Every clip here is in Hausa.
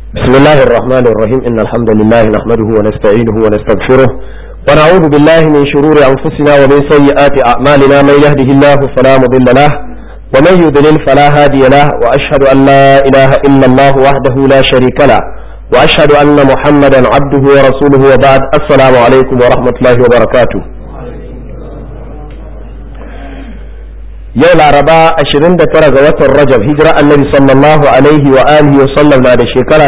بسم الله الرحمن الرحيم إن الحمد لله نحمده ونستعينه ونستغفره ونعوذ بالله من شرور أنفسنا ومن سيئات أعمالنا من يهده الله فلا مضل له ومن يضلل فلا هادي له وأشهد أن لا إله إلا الله وحده لا شريك له وأشهد أن محمدا عبده ورسوله وبعد السلام عليكم ورحمة الله وبركاته yau laraba 29 ga watan rajab hijira annabi sallallahu alaihi wa alihi wa sallam na da shekara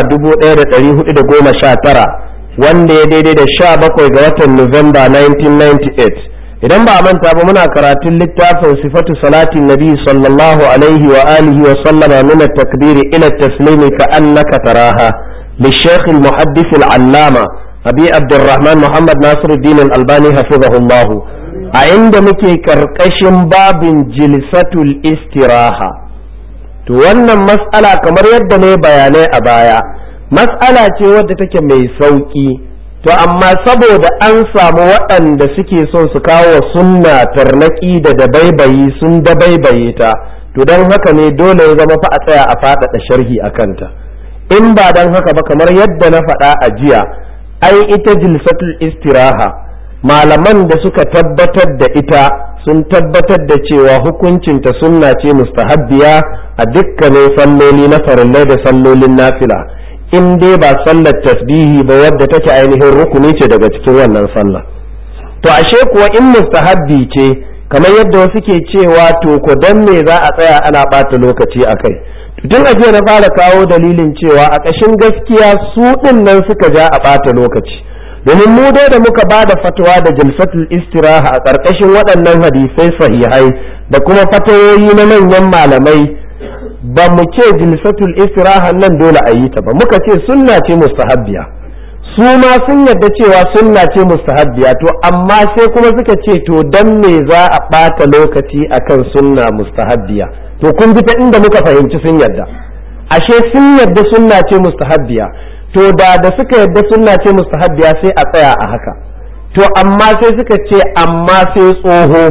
1419 wanda ya daidai da 17 ga watan november 1998 idan ba a manta ba muna karatun littafin sifatu salatin nabi sallallahu alaihi wa alihi wa sallama min at-takbir ila at-taslimi ka annaka taraha للشيخ المحدث العلامة أبي عبد الرحمن محمد ناصر الدين الألباني حفظه الله a inda muke karkashin babin jilsatul istiraha to wannan mas'ala kamar yadda ne bayanai a baya mas'ala ce wadda take mai sauki to amma saboda an samu waɗanda suke son su kawo sunna tarnaki da dabaibayi sun dabaibaye ta to don haka ne dole ya zama fa a tsaya a faɗaɗa sharhi a kanta in ba don haka ba kamar yadda na faɗa a jiya ai ita jilsatul istiraha malaman da suka tabbatar da ita sun tabbatar da cewa hukuncinta sunna ce mustahabbiya a dukkanin salloli na farillai da sallolin nafila in dai ba sallar tasbihi ba wadda take ainihin rukuni ce daga cikin wannan sallah to ashe kuwa in mustahabbi ce kamar yadda wasu ke cewa to ko dan me za a tsaya ana ɓata lokaci a kai tun a jiya na fara kawo dalilin cewa a ƙashin gaskiya su ɗin nan suka ja a ɓata lokaci domin mu dai da muka ba da fatawa da jalsatul istiraha a ƙarƙashin waɗannan hadisai sahihai da kuma fatawoyi na manyan malamai ba mu ce jalsatul istiraha nan dole a yi ta ba muka ce sunna ce mustahabbiya su ma sun yarda cewa sunna ce mustahabbiya to amma sai kuma suka ce to dan me za a ɓata lokaci akan sunna mustahabbiya to kun ji ta inda muka fahimci sun yarda ashe sun yarda sunna ce mustahabbiya to da da suka yadda sunna ce mustahabbiya sai a tsaya a haka to amma sai suka ce amma sai tsoho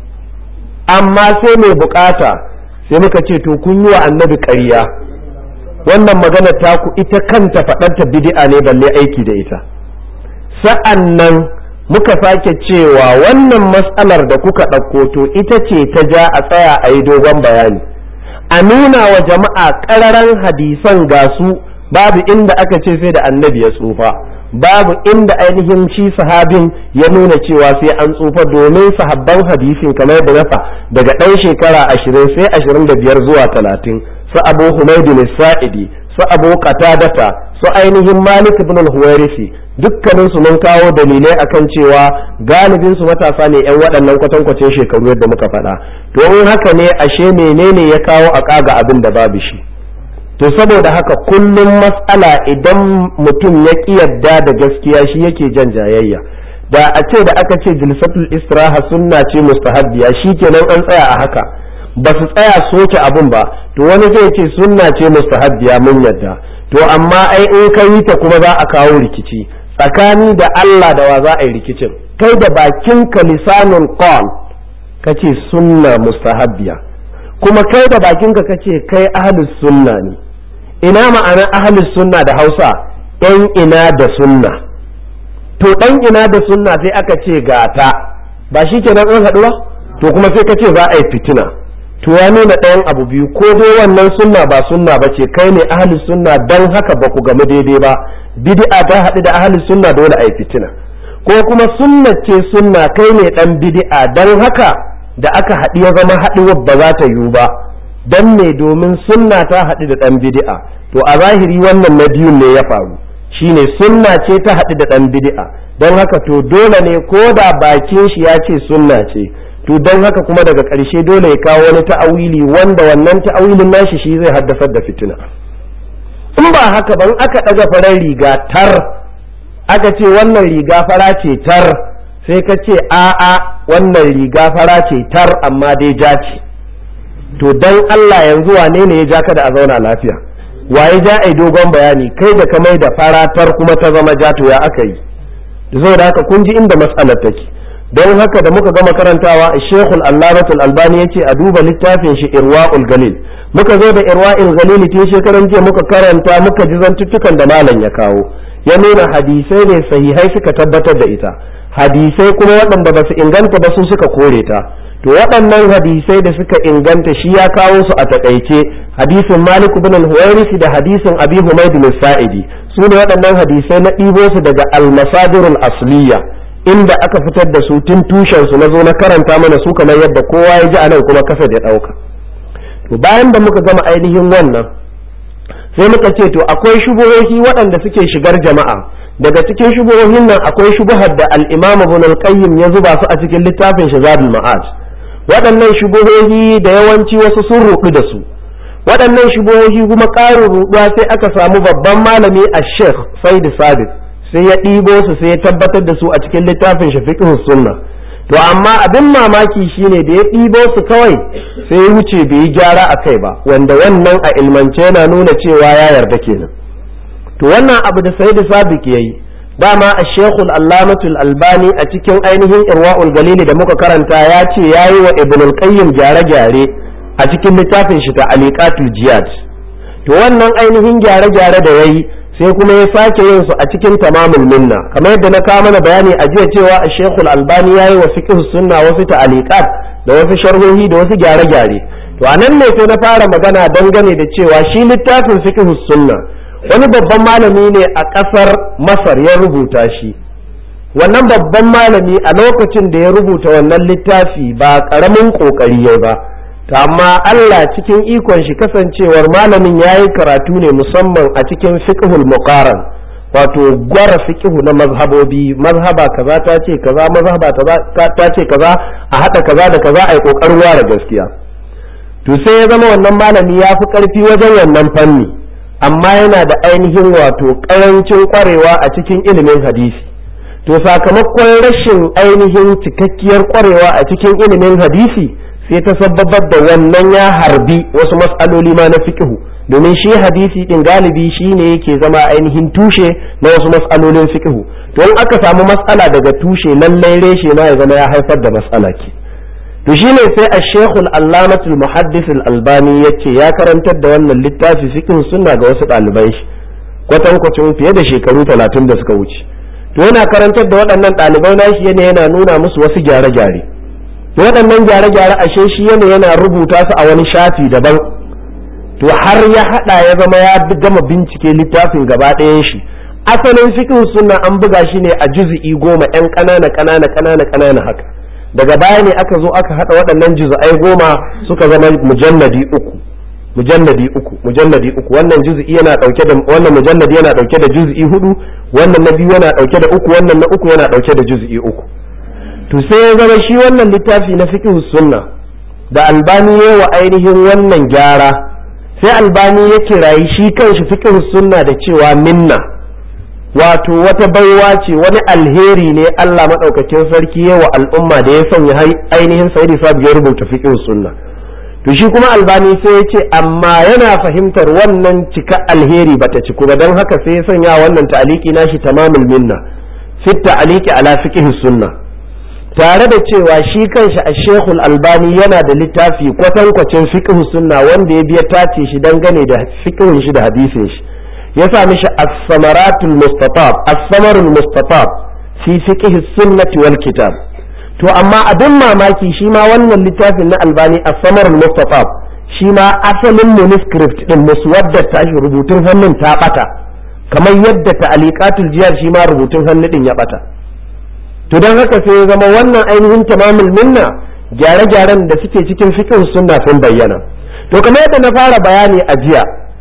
amma sai mai bukata sai muka ce to kun yi wa annabi ƙarya wannan magana taku ita kanta faɗarta bid'a ne balle aiki da ita sa'an nan muka sake cewa wannan matsalar da kuka ɗauko to ita ce ta ja a tsaya a yi dogon bayani a nuna wa jama'a ƙararan hadisan ga su babu inda aka ce sai da annabi ya tsufa babu inda ainihin shi sahabin ya nuna cewa sai an tsufa domin sahabban hadisin kamar da nafa daga ɗan shekara ashirin sai ashirin da biyar zuwa talatin su abu humaydin sa'idi su abu qatadata su ainihin malik ibn al-huwairisi dukkanin su mun kawo dalilai akan cewa galibin su matasa ne yan waɗannan kwatankwacin shekaru yadda muka faɗa to in haka ne ashe menene ya kawo a kaga abin da babu shi to saboda haka kullum matsala idan mutum ya ƙi yadda da gaskiya shi yake jan jayayya da a ce da aka ce jilsatul istiraha sunna ce mustahabbiya kenan an tsaya a haka ba su tsaya soke abun ba to wani zai ce sunna ce mustahabbiya mun yadda to amma ai in ka yi ta kuma za a kawo rikici tsakani da Allah da wa za a yi rikicin kai da bakin ka lisanun qal kace sunna mustahabbiya kuma kai da bakinka kace kai ahlus sunna ne ina ma'anar ahlus sunna da hausa ɗan ina da sunna to ɗan ina da sunna sai aka ce gata ba shi kenan an haɗu ba to kuma sai ka ce za a yi fitina to ya nuna ɗayan abu biyu ko dai wannan sunna ba sunna ba ce kai ne ahlus sunna dan haka ba ku gamu daidai ba bid'a ta haɗu da ahlus sunna dole a yi fitina ko kuma sunna ce sunna kai ne ɗan bid'a dan haka da aka haɗu ya zama haɗuwar ba za ta yiwu ba dan ne domin sunna ta haɗu da ɗan bid'a to a zahiri wannan na biyun ne ya faru shine sunna ce ta haɗu da ɗan bid'a don haka to dole ne ko da bakin shi ya ce sunna ce to don haka kuma daga ƙarshe dole ya kawo wani ta'awili wanda wannan ta'awilin nashi shi zai haddasar da fitina in ba haka ban aka ɗaga farar riga tar aka ce wannan riga fara ce tar sai ka ce a'a wannan riga fara ce tar amma dai ja ce to dan Allah yanzu wane ne ya ja ka da a zauna lafiya waye ja ai dogon bayani kai da ka mai da faratar kuma ta zama ja to ya aka yi da saboda haka kun ji inda matsalar take don haka da muka gama karantawa a shekul allamatul albani ya ce a duba littafin shi irwa'ul galil muka zo da irwa'il ghalili tun shekaran jiya muka karanta muka ji zantuttukan da malam ya kawo ya nuna hadisai ne sahihai suka tabbatar da ita hadisai kuma waɗanda ba su inganta ba su suka kore ta to waɗannan hadisai da suka inganta shi ya kawo su a taƙaice hadisin malik ibn al-huwairisi da hadisin abi humayd bin sa'idi su ne waɗannan hadisai na ɗibo su daga al-masadirul asliya inda aka fitar da su tun tushen su na zo na karanta mana su kamar yadda kowa ya ji anan kuma kasa ya ɗauka to bayan da muka gama ainihin wannan sai muka ce to akwai shubuhohi waɗanda suke shigar jama'a daga cikin shubuhohin nan akwai shubuhar da al-imam ibn al-qayyim ya zuba su a cikin littafin shazabul ma'ad waɗannan shubuhohi da yawanci wasu sun ruɗu da su waɗannan shubuhohi kuma ƙarin ruɗuwa sai aka samu babban malami a sheikh said sadiq sai ya ɗibo su sai ya tabbatar da su a cikin littafin shafiqus sunna to amma abin mamaki shine da ya ɗibo su kawai sai ya wuce bai yi gyara a kai ba wanda wannan a ilmance yana nuna cewa ya yarda kenan to wannan abu da said sadiq yayi dama a shekul allamatul albani a cikin ainihin irwa'ul galili da muka karanta ya ce ya yi wa ibn qayyim gyare-gyare a cikin littafin shi ta aliqatul jihad to wannan ainihin gyare-gyare da yayi sai kuma ya sake yin su a cikin tamamul minna kamar yadda na kawo mana bayani a jiya cewa a shekul albani ya yi wa fiqh sunna wasu ta'aliqat da wasu sharhohi da wasu gyare-gyare to anan ne sai na fara magana dangane da cewa shi littafin fiqh sunna wani babban malami ne a ƙasar masar ya rubuta shi wannan babban malami a lokacin da ya rubuta wannan littafi ba ƙaramin ƙoƙari ya ba ta amma Allah cikin ikon shi kasancewar malamin ya yi karatu ne musamman a cikin fiqhul muqaran wato gwara fiqhu na mazhabobi mazhaba kaza ta ce kaza mazhaba ta ce kaza a haɗa kaza da kaza a yi ƙoƙarin ware gaskiya to sai ya zama wannan malami ya fi ƙarfi wajen wannan fanni amma yana da ainihin wato ƙarancin ƙwarewa a cikin ilimin hadisi to sakamakon rashin ainihin cikakkiyar ƙwarewa a cikin ilimin hadisi sai ta sababar da wannan ya harbi wasu mas'aloli ma na fiqhu domin shi hadisi din galibi shi ne yake zama ainihin tushe na wasu mas'alolin fiqhu to in aka samu mas'ala daga tushe lallai reshe ma ya zama ya haifar da mas'ala ke to shine sai a shekul allamatul muhaddis albani ya ce ya karantar da wannan littafi fikin sunna ga wasu ɗalibai shi kwatankwacin fiye da shekaru talatin da suka wuce to yana karantar da waɗannan ɗalibai nashi yana yana nuna musu wasu gyare-gyare to waɗannan gyare-gyare ashe shi yana yana rubuta su a wani shafi daban to har ya haɗa ya zama ya gama bincike littafin gaba ɗayan shi asalin fikin sunna an buga shi ne a juzu'i goma 'yan ƙanana ƙanana ƙanana ƙanana haka daga baya ne aka zo aka hada waɗannan juz'ai goma suka zama mujalladi uku mujalladi uku mujalladi uku wannan juz'i yana dauke da wannan mujalladi yana dauke da juz'i hudu wannan na biyu yana dauke da uku wannan na uku yana dauke da juz'i uku to sai ya zama shi wannan littafi na fiqh sunna da albani ya wa ainihin wannan gyara sai albani ya kirayi shi kanshi fiqh sunna da cewa minna wato wata baiwa ce wani alheri ne Allah maɗaukakin sarki ya wa al'umma da ya sanya ainihin sayyidi sabu ya rubuta fiqh sunna to shi kuma albani sai ya ce amma yana fahimtar wannan cika alheri bata ciku ba don haka sai ya sanya wannan ta'aliki nashi tamamul minna fit ta'aliki ala fiqh sunna tare da cewa shi kanshi a shekul albani yana da littafi kwatankwacin fiqh sunna wanda ya biya tace shi dangane da fiqhin shi da hadisin shi ya sa mishi as-samaratul mustatab as-samarul mustatab fi fiqh sunnati wal kitab to amma abin mamaki shi ma wannan littafin na albani as-samarul mustatab shi ma asalin manuscript din muswadda ta shi rubutun hannun ta bata kamar yadda ta'aliqatul jiyar shi ma rubutun hannu din ya bata to don haka sai ya zama wannan ainihin tamamul minna gyare-gyaren da suke cikin fiqh sunna sun bayyana to kamar yadda na fara bayani a jiya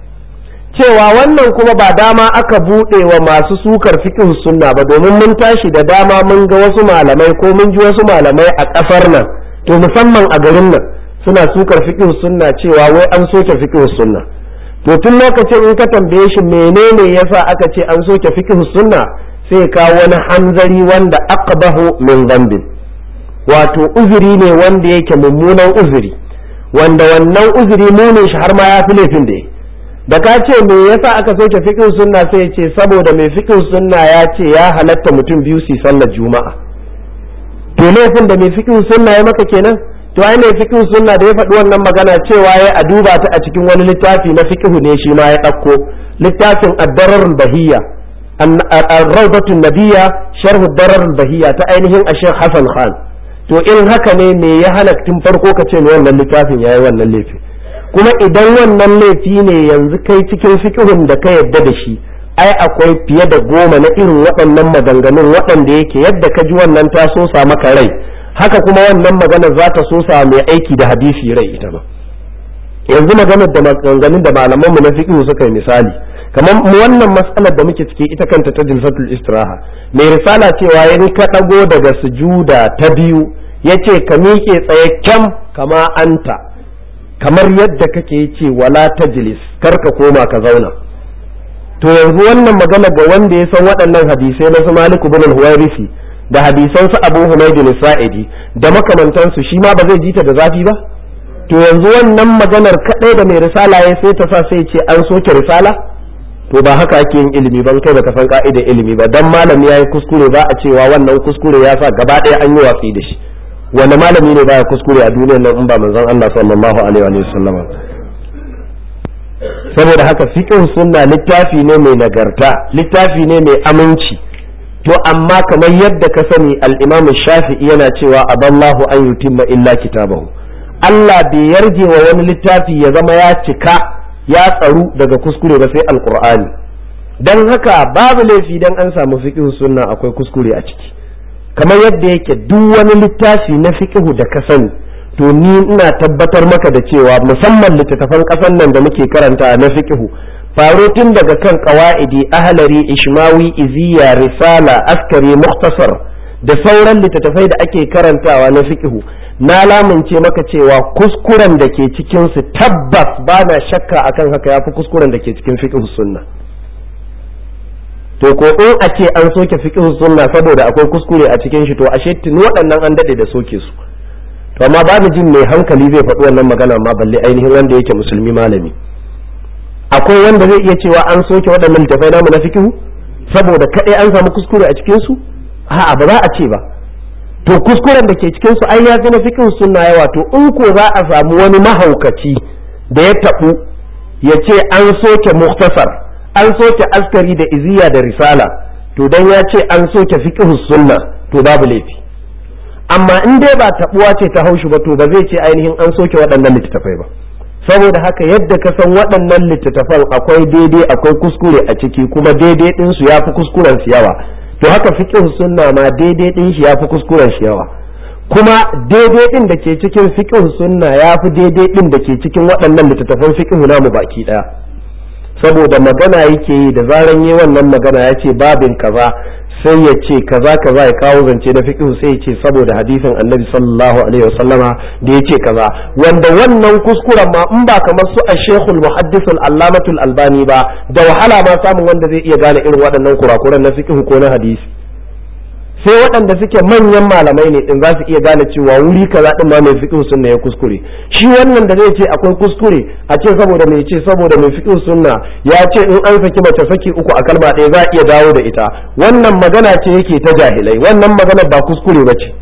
cewa wannan kuma ba dama aka buɗe wa masu sukar fiqh sunna ba domin mun tashi da dama mun ga wasu malamai ko mun ji wasu malamai a ƙasar nan to musamman a garin nan suna sukar fiqh sunna cewa wai an soke fiqh sunna to tun lokacin in ka tambaye shi menene yasa aka ce an soke fiqh sunna sai kawo wani hanzari wanda aqbahu min dhanbin wato uzuri ne wanda yake mummunan uzuri wanda wannan uzuri munin shi har ma ya fi laifin da ya da ka ce me yasa aka soke fiqh sunna sai ya ce saboda mai fiqh sunna ya ce ya halatta mutum biyu su sallar juma'a to laifin da mai fiqh sunna ya maka kenan to ai ne fiqh sunna da ya faɗi wannan magana cewa ya a duba ta a cikin wani littafi na fiqh ne shi ma ya ɗauko littafin ad-dararul bahiyya ar-rawdatun nabiyya sharh ad-dararul bahiyya ta ainihin Sheikh Hassan Khan to in haka ne me ya hana tun farko ka ce wannan littafin yayi wannan laifi kuma idan wannan laifi ne yanzu kai cikin fiqhun da ka yadda da shi ai akwai fiye da goma na irin waɗannan maganganun waɗanda yake yadda ka ji wannan ta sosa maka rai haka kuma wannan magana za ta sosa mai aiki da hadisi rai ita ba yanzu maganar da maganganun da malaman mu na fiqh suka yi misali kamar wannan matsalar da muke ciki ita kanta ta jilsatul istiraha mai risala cewa in ka dago daga sujuda ta biyu yace ka miƙe tsaye kyam kama anta kamar yadda kake ce wala tajlis kar ka koma ka zauna to yanzu wannan magana ga wanda ya san waɗannan hadisai na su Malik ibn al-Huwairisi da hadisan su Abu Humayd al-Sa'idi da makamantansu shi ma ba zai ji ta da zafi ba to yanzu wannan maganar kadai da mai risala ya sai ta sa sai ce an soke risala to ba haka ake yin ilimi ban kai baka san ka'idar ilimi ba dan malami yayi kuskure ba a cewa wannan kuskure ya sa gaba ɗaya an yi watsi da shi wani malami ne baya kuskure a duniyar nan in ba manzon Allah sallallahu alaihi wa sallam saboda haka fiqh sunna littafi ne mai nagarta littafi ne mai aminci to amma kamar yadda ka sani al-Imam Shafi'i yana cewa aballahu an yutimma illa kitabahu Allah bai yarje wa wani littafi ya zama ya cika ya tsaru daga kuskure ba sai alqur'ani dan haka babu laifi dan an samu fiqh sunna akwai kuskure a ciki kamar yadda yake duk wani littafi na fiqh da ka sani to ni ina tabbatar maka da cewa musamman littattafan ƙasar nan da muke karanta na fiqhu faro tun daga kan qawaidi ahlari ishmawi iziya risala askari mukhtasar da sauran littattafai da ake karantawa na fiqhu na lamunce maka cewa kuskuren da ke cikin su tabbas ba na shakka akan haka yafi kuskuren da ke cikin fiqhu sunna to ko in a ce an soke fiqhu sunna saboda akwai kuskure a cikin shi to ashe tuni waɗannan an dade da soke su to amma babu jin mai hankali zai faɗi wannan magana ma balle ainihin wanda yake musulmi malami akwai wanda zai iya cewa an soke waɗannan littafai namu na fikihu saboda kaɗai an samu kuskure a cikin su a'a ba za a ce ba to kuskuren da ke cikin su ai ya fi na fikihu sunna yawa to in ko za a samu wani mahaukaci da ya taɓu ya ce an soke muktasar an soke askari da iziya da risala to dan ya ce an soke fikihu sunna to babu laifi amma in dai ba tabuwa ce ta haushi ba to ba zai ce ainihin an soke waɗannan littattafai ba saboda haka yadda ka san waɗannan littattafan akwai daidai akwai kuskure a ciki kuma daidai ɗin su yafi kuskuren su yawa to haka fiqh sunna ma daidai ɗin shi yafi kuskuren shi yawa kuma daidai ɗin da ke cikin fiqh sunna yafi daidai ɗin da ke cikin waɗannan littattafan fiqh namu baki ɗaya saboda magana yake yi da zaran yi wannan magana ya ce babin kaza sai ya ce kaza kaza ya kawo zance na fiqh sai ya ce saboda hadisin annabi sallallahu alaihi wasallama da ya ce kaza wanda wannan kuskuren ma in ba kamar su ashekul muhaddis al-allamatul albani ba da wahala ma samun wanda zai iya gane irin waɗannan kurakuran na fiqh ko na hadisi sai waɗanda suke manyan malamai ne din za su iya gane cewa wuri kaza din ma mai fiqh sunna ya kuskure shi wannan da zai ce akwai kuskure a ce saboda mai ce saboda mai fiqh sunna ya ce in an saki mace saki uku a kalma ɗaya za a iya dawo da ita wannan magana ce yake ta jahilai wannan magana ba kuskure ba ce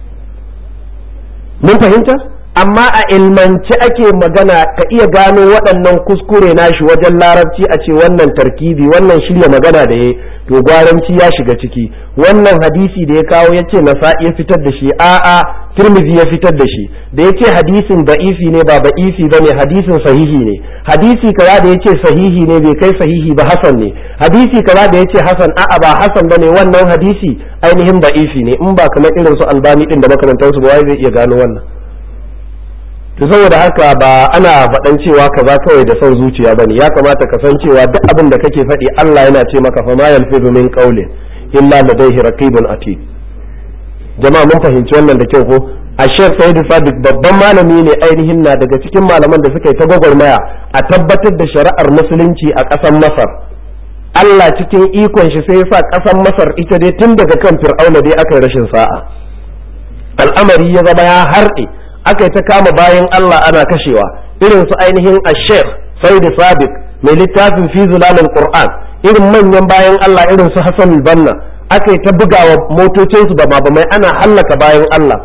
mun fahimta amma a ilmance ake magana ka iya gano waɗannan kuskure nashi wajen larabci a ce wannan tarkibi wannan shirya magana da ya to gwaranci ya shiga ciki wannan hadisi da ya kawo ya ce nasa'i ya fitar da shi a'a tirmidhi ya fitar da shi da ya ce hadisin da'ifi ne ba ba'ifi ba ne hadisin sahihi ne hadisi kaza da ya ce sahihi ne bai kai sahihi ba hasan ne hadisi kaza da ya ce hasan a'a ba hasan ba ne wannan hadisi ainihin da'ifi ne in ba kamar irin su albani din da makarantarsu ba wai zai iya gano wannan to saboda haka ba ana faɗan cewa kaza kawai da son zuciya bane ya kamata ka san cewa duk abin da kake faɗi Allah yana ce maka fa ma yalfidu min qawlin illa ladayhi raqibun atid jama'a mun fahimci wannan da kyau ko a Sheikh Said Sadiq babban malami ne ainihin na daga cikin malaman da suka yi ta gwagwarmaya a tabbatar da shari'ar musulunci a ƙasar Masar Allah cikin ikon shi sai ya sa ƙasar Masar ita dai tun daga kan Fir'auna dai aka yi rashin sa'a al'amari ya zama ya harɗe aka yi ta kama bayan Allah ana kashewa irin su ainihin ashef saidi sabiq mai littafin fi zulalin qur'an irin manyan bayan Allah irin su Hassan banna aka yi ta bugawa motocinsu da mabamai ana hallaka bayan Allah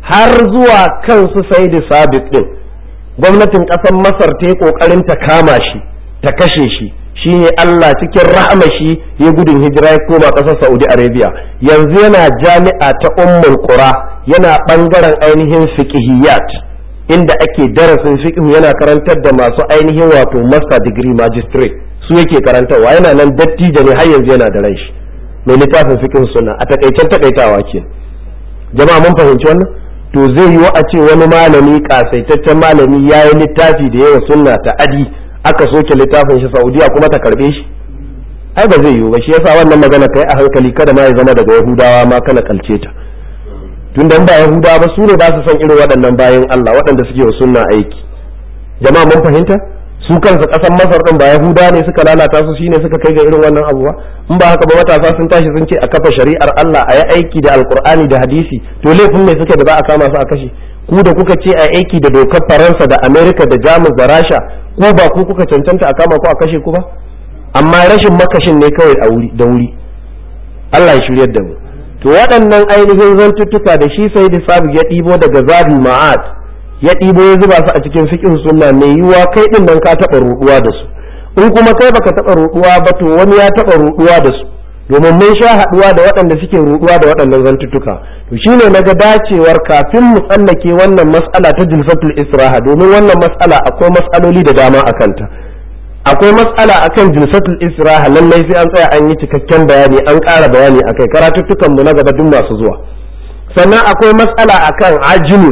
har zuwa kansu sai da sabit din gwamnatin ƙasar masar ta yi ƙoƙarin ta kama shi ta kashe shi shine Allah cikin rahama shi ya gudun hijira ya koma ƙasar Saudi Arabia yanzu yana jami'a ta Ummul Qura yana ɓangaren ainihin fiqhiyat inda ake darasin fiqh yana karantar da masu ainihin wato master degree magistrate su yake karantarwa yana nan dattijo ne har yanzu yana da ran shi mai littafin fiqh sunna a takaicen takaitawa ke jama'a mun fahimci wannan to zai yi a ce wani malami kasaitaccen malami ya yi littafi da yawa sunna ta adi aka soke littafin shi saudiya kuma ta karbe shi ai ba zai yiwu ba shi yasa wannan magana kai a hankali kada ma ya zama daga yahudawa ma kana kalce ta tun da ba yahudawa ba su ne ba su san irin waɗannan bayan Allah waɗanda suke wa sunna aiki jama'a mun fahimta su kansu ƙasar masar ɗin ba yahuda ne suka lalata su shine suka kai ga irin wannan abuwa in ba haka ba matasa sun tashi sun ce a kafa shari'ar Allah a yi aiki da alkur'ani da hadisi to laifin mai suke da za a kama su a kashe ku da kuka ce a aiki da dokar faransa da amerika da jamus da rasha ko ba ku kuka cancanta a kama ku a kashe ku ba amma rashin makashin ne kawai a wuri da wuri Allah ya shiryar da mu to waɗannan ainihin zantuttuka da shi sai da sabu ya ɗibo daga zabi ma'ad ya ɗibo ya zuba su a cikin fiqh sunna mai yiwuwa kai din nan ka taɓa ruɗuwa da su in kuma kai baka taɓa ruɗuwa ba to wani ya taɓa ruɗuwa da su domin mun sha haɗuwa da waɗanda suke ruɗuwa da waɗannan zantuttuka to shine naga dacewar kafin mu tsallake wannan mas'ala ta jilfatul israha domin wannan mas'ala akwai mas'aloli da dama a kanta akwai mas'ala akan jilsatul israha lallai sai an tsaya an yi cikakken bayani an ƙara bayani akai karatuttukan mu na gaba duk masu zuwa sannan akwai mas'ala akan ajinu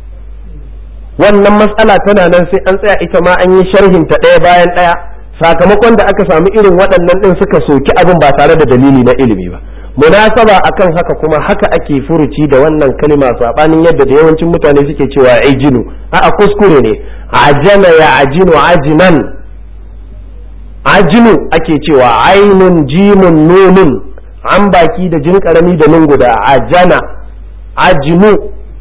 wannan mas'ala tana nan sai an tsaya ita ma an yi sharhin ta ɗaya bayan ɗaya sakamakon da aka samu irin waɗannan ɗin suka soki abin ba tare da dalili na ilimi ba munasaba akan haka kuma haka ake furuci da wannan kalma sabanin yadda da yawancin mutane suke cewa ajinu a'a kuskure ne ajana ya ajinu ajinan ajinu ake cewa ainun jimun nunun an baki da jin karami da nun guda ajana ajinu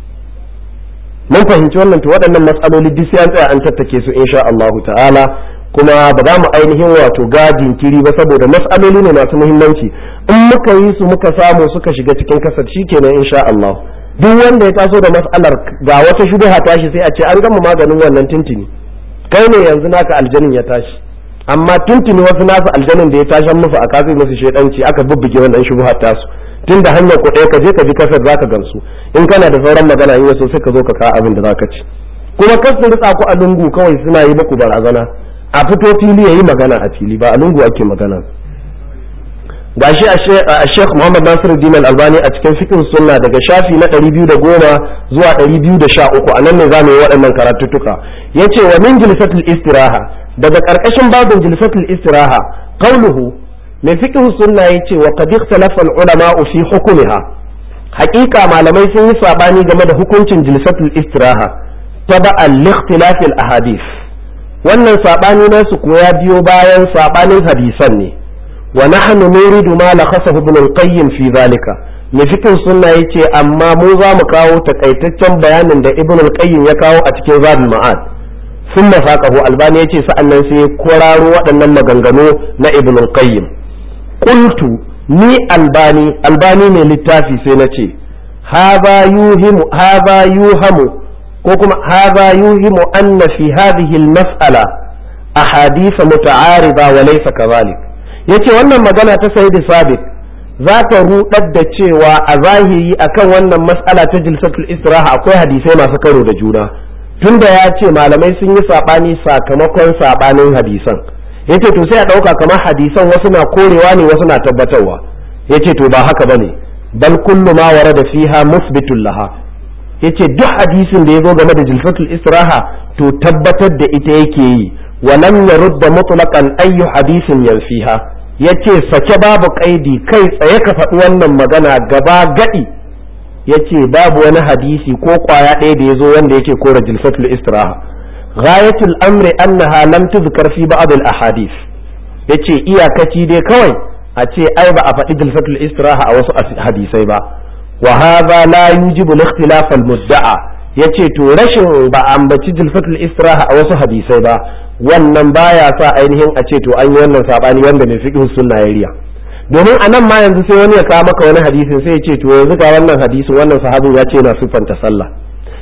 mun fahimci wannan to waɗannan matsaloli duk sai an tsaya an tattake su insha Allahu ta'ala kuma ba za mu ainihin wato gadin kiri ba saboda matsaloli ne masu muhimmanci in muka yi su muka samu suka shiga cikin kasar shikenan insha Allah duk wanda ya taso da matsalar ga wata shubha tashi sai a ce an gama maganin wannan tuntuni kai ne yanzu naka aljanin ya tashi amma tuntuni wasu nasu aljanin da ya tashi musu a kasi musu shedanci aka bubbuge wannan shubha tasu tun da hanyar ku ɗaya ka je ka ji kasar zaka gamsu in kana da sauran magana in yaso sai ka zo ka kawo abin da zaka ci kuma kar su ritsa ku a lungu kawai suna yi muku barazana a fito fili yayi magana a fili ba a lungu ake magana gashi a Sheikh Muhammad Nasiruddin Al-Albani a cikin fiqh sunna daga shafi na 210 zuwa 213 anan ne zamu yi waɗannan karatuttuka yace wa min jilsatul istiraha daga karkashin babin jilsatul istiraha qauluhu mai fiqh sunna yace wa qad ikhtalafa al-ulama fi hukmiha haƙiƙa malamai sun yi sabani game da hukuncin jilsatul istiraha taba'an li ikhtilaf al-ahadith wannan sabani nasu kuwa ya biyo bayan sabanin hadisan ne wa nahnu nuridu ma lakhasahu ibn al-qayyim fi zalika mai fiqh sunna yace amma mu za mu kawo takaitaccen bayanin da ibn al-qayyim ya kawo a cikin zadul ma'ad sun masaqahu albani yace sa'annan sai ya kwararo waɗannan maganganu na ibn al-qayyim qultu ni albani albani ne littafi sai na ce hadha yuhimu hadha yuhamu ko kuma hadha yuhimu anna fi hadhihi al-mas'ala ahadith muta'arida wa laysa kadhalik yace wannan magana ta sayyid sabit za ta rudar da cewa a zahiri akan wannan mas'ala ta jilsatul istiraha akwai hadisai masu karo da juna tunda ya ce malamai sun yi sabani sakamakon sabanin hadisan yace to sai a dauka kamar hadisan wasu na korewa ne wasu na tabbatarwa yace to ba haka bane bal kullu ma warada fiha musbitul laha yace duk hadisin da ya zo game da jilsatul istiraha to tabbatar da ita yake yi wa lam yarudda mutlaqan ayyu hadisin yanfiha yace sake babu kaidi kai tsaye ka faɗi wannan magana gaba gadi yace babu wani hadisi ko kwaya ɗaya da ya zo wanda yake kora jilsatul istiraha ghayatul amri annaha lam tuzkar fi ba'd al ahadith yace iyakaci dai kawai a ce ai ba a faɗi jilsatul istiraha a wasu hadisai ba wa hadha la yujibu al-ikhtilaf al-mudda'a yace to rashin ba ambaci jilfatul istiraha a wasu hadisai ba wannan baya sa ainihin a ce to an yi wannan sabani wanda mai fiqh sunna ya riya domin anan ma yanzu sai wani ya kawo maka wani hadisin sai ya ce to yanzu ga wannan hadisin wannan sahabin ya ce yana siffanta sallah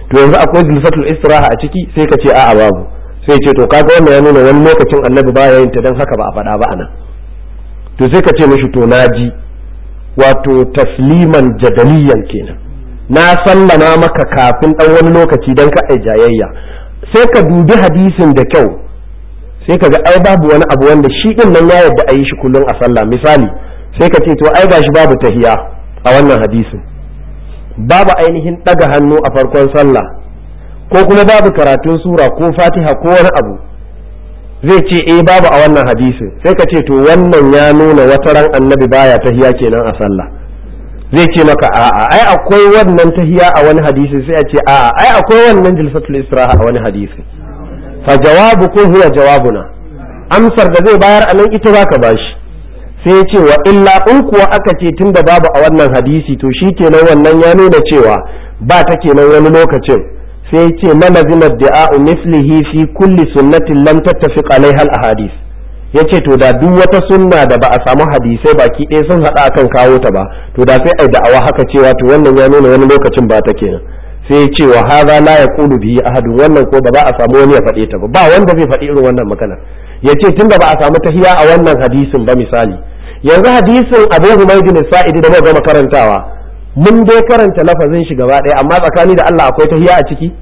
to yanzu akwai jilsatul istiraha a ciki sai ka ce a'a babu sai ce to kaga wannan ya nuna wani lokacin annabi baya yin ta dan haka ba a faɗa ba anan to sai ka ce mishi to naji wato tasliman jadaliyan kenan na sallama maka kafin dan wani lokaci dan ka ai jayayya sai ka dubi hadisin da kyau sai ka ga ai babu wani abu wanda shi din nan ya yarda a yi shi kullum a sallah misali sai ka ce to ai gashi babu tahiya a wannan hadisin babu ainihin ɗaga hannu a farkon sallah ko kuma babu karatun sura ko fatiha ko wani abu zai ce eh babu a wannan hadisin sai ka ce to wannan ya nuna wata ran annabi baya tahiya kenan a sallah zai ce maka a'a ai akwai wannan tahiya a wani hadisi sai a ce a'a ai akwai wannan jilsatul istiraha a wani hadisi fa jawabukum huwa jawabuna amsar da zai bayar a nan ita zaka bashi sai ce wa illa in kuwa aka ce tunda babu a wannan hadisi to shi kenan wannan ya nuna cewa ba ta kenan wani lokacin sai ce mana zina da'a'u mislihi fi kulli sunnatin lam tattafiq alaiha al ahadith yace to da duk wata sunna da ba a samu hadisai baki ɗaya sun haɗa akan kawo ta ba to da sai ai da'awa haka cewa to wannan ya nuna wani lokacin ba ta kenan sai ya ce wa hadha la yaqulu bihi ahadun wannan ko ba za a samu wani ya faɗe ta ba ba wanda zai faɗi irin wannan magana yace tunda ba a samu tahiya a wannan hadisin ba misali yanzu hadisin abu humaydin sa'idi da muka gama karantawa mun dai karanta lafazin shi gaba ɗaya amma tsakani da Allah akwai tahiya a ciki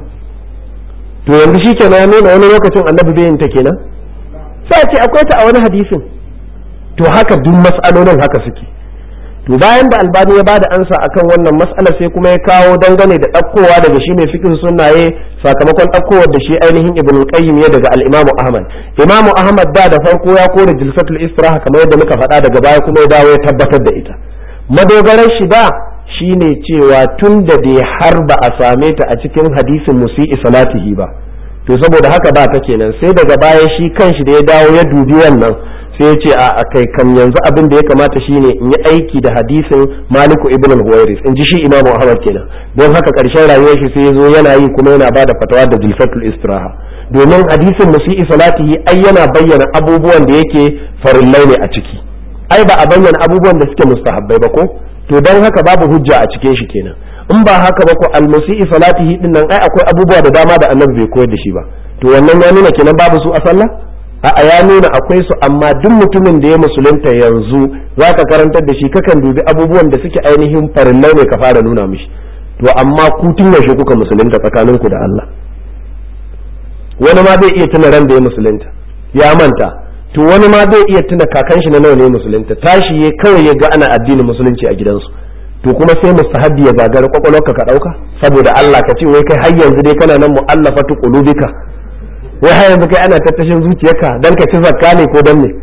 to yanzu shi kenan ya nuna wani lokacin annabi bai yin ta kenan sai ce akwai ta a wani hadisin to haka duk mas'alolin haka suke to bayan da albani ya bada ansa akan wannan mas'ala sai kuma ya kawo dangane da ɗaukowa daga shi mai fikin sunnaye sakamakon ɗaukowar da shi ainihin ibn qayyim ya daga al-imam ahmad imam ahmad da da farko ya kore jilsatul istiraha kamar yadda muka faɗa daga baya kuma ya dawo ya tabbatar da ita madogarar shi da shine cewa tun da dai har ba a same ta a cikin hadisin musi'i salatihi ba to saboda haka ba ta kenan sai daga baya shi kanshi da ya dawo ya dubi wannan sai ya ce a kai kam yanzu abin da ya kamata shine in yi aiki da hadisin maliku ibn al-huwairis in ji shi imamu ahmad kenan don haka karshen rayuwar shi sai ya zo yana yi kuma yana bada fatawa da jilfatul istiraha domin hadisin musi'i salatihi ai yana bayyana abubuwan da yake farillai ne a ciki ai ba a bayyana abubuwan da suke mustahabbai ba ko to don haka babu hujja a cikin shi kenan in ba haka ba ko al-musi'i salatihi din nan ai akwai abubuwa da dama da annabi bai koyar da shi ba to wannan ya nuna kenan babu su a sallah a'a ya nuna akwai su amma duk mutumin da ya musulunta yanzu za ka karantar da shi kakan dubi abubuwan da suke ainihin farillai ne ka fara nuna mishi to amma ku tun yaushe kuka musulunta tsakaninku da Allah wani ma zai iya tuna ran da ya musulunta ya manta to wani ma zai iya tuna kakan shi na nawa ne musulunta tashi ya kawai ya ga ana addinin musulunci a gidansu to kuma sai mustahabbi ya gagara kwakwalwarka ka dauka saboda Allah ka ce wai kai har yanzu dai kana nan mu'allafatu qulubika wai har yanzu kai ana tattashin zuciyarka dan ka ci zakka ne ko dan ne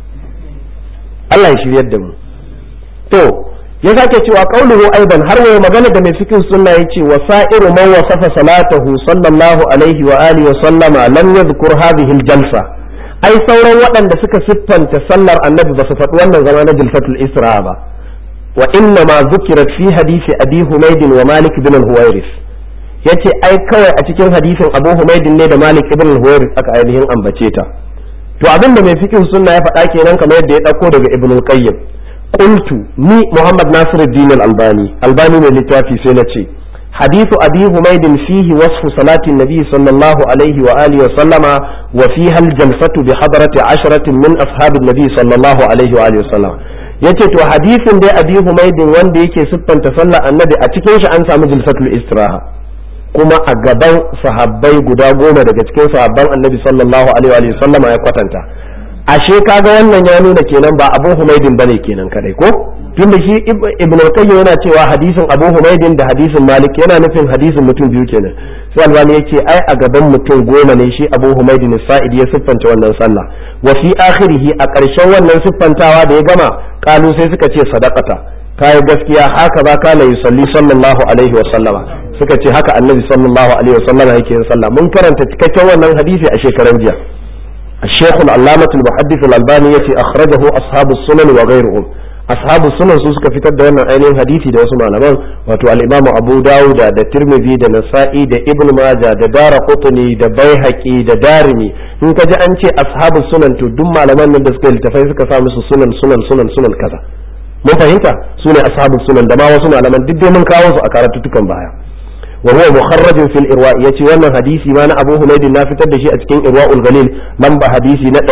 Allah ya shiryar da mu to ya sake cewa qauluhu aidan har wai magana da mai fikin sunna yace wa sa'iru man wasafa salatahu sallallahu alaihi wa alihi wa sallama lam yadhkur hadhihi al-jalsa ai sauran waɗanda suka siffanta sallar annabi ba su faɗi wannan zama na jilfatul isra ba wa inna ma zukirat fi hadisi abi humaydin wa malik ibn al-huwairis yace ai kawai a cikin hadisin Abu Humaydin ne da Malik ibn al-Huwairis aka ainihin ambace ta to abin da mai fikin sunna ya faɗa kenan kamar yadda ya ɗauko daga Ibn al-Qayyim qultu ni Muhammad Nasiruddin al-Albani Albani mai littafi sai na ce hadithu Abi Humaydin fihi wasfu salati nabi sallallahu alaihi wa alihi wa sallama wa fiha al-jalsatu bi hadrati asharatin min ashabin nabi sallallahu alaihi wa alihi wa sallama yace to hadisin dai Abi Humaydin wanda yake siffanta sallar annabi a cikin shi an samu jilsatul istiraha kuma a gaban sahabbai guda goma daga cikin sahabban annabi sallallahu alaihi wa sallama ya kwatanta ashe kaga wannan ya nuna kenan ba abu humaidin bane kenan kadai ko tunda shi ibn al-qayyim yana cewa hadisin abu humaidin da hadisin malik yana nufin hadisin mutum biyu kenan sai albani yace ai a gaban mutum goma ne shi abu humaidin sa'id ya siffanta wannan sallah wa fi akhirih a ƙarshen wannan siffantawa da ya gama kalu sai suka ce sadaqata kai gaskiya haka ba kana yusalli sallallahu alaihi wa sallama suka ce haka annabi sallallahu alaihi wasallam yake yin sallah mun karanta cikakken wannan hadisi a shekaran jiya الشيخ العلامة المحدث الألباني يتي أخرجه أصحاب السنن وغيرهم أصحاب السنن سوسك في تد وانا عينين حديثي دا وسمع لمن واتو الإمام أبو داود دا ترمذي دا نسائي دا ابن ماجه دا دار قطني دا بيهقي دا دارمي إن كجا أنت أصحاب السنن تو دم لمن من دسك التفاي سكا سامس سنن سنن سنن سنن كذا mun fahimta su ne ashabu sunan da ma wasu malaman duk dai mun kawo su a karatuttukan baya wa huwa mukharrajun fil irwa yace wannan hadisi ma na Abu Humayd na fitar da shi a cikin Irwaul Galil lamba hadisi na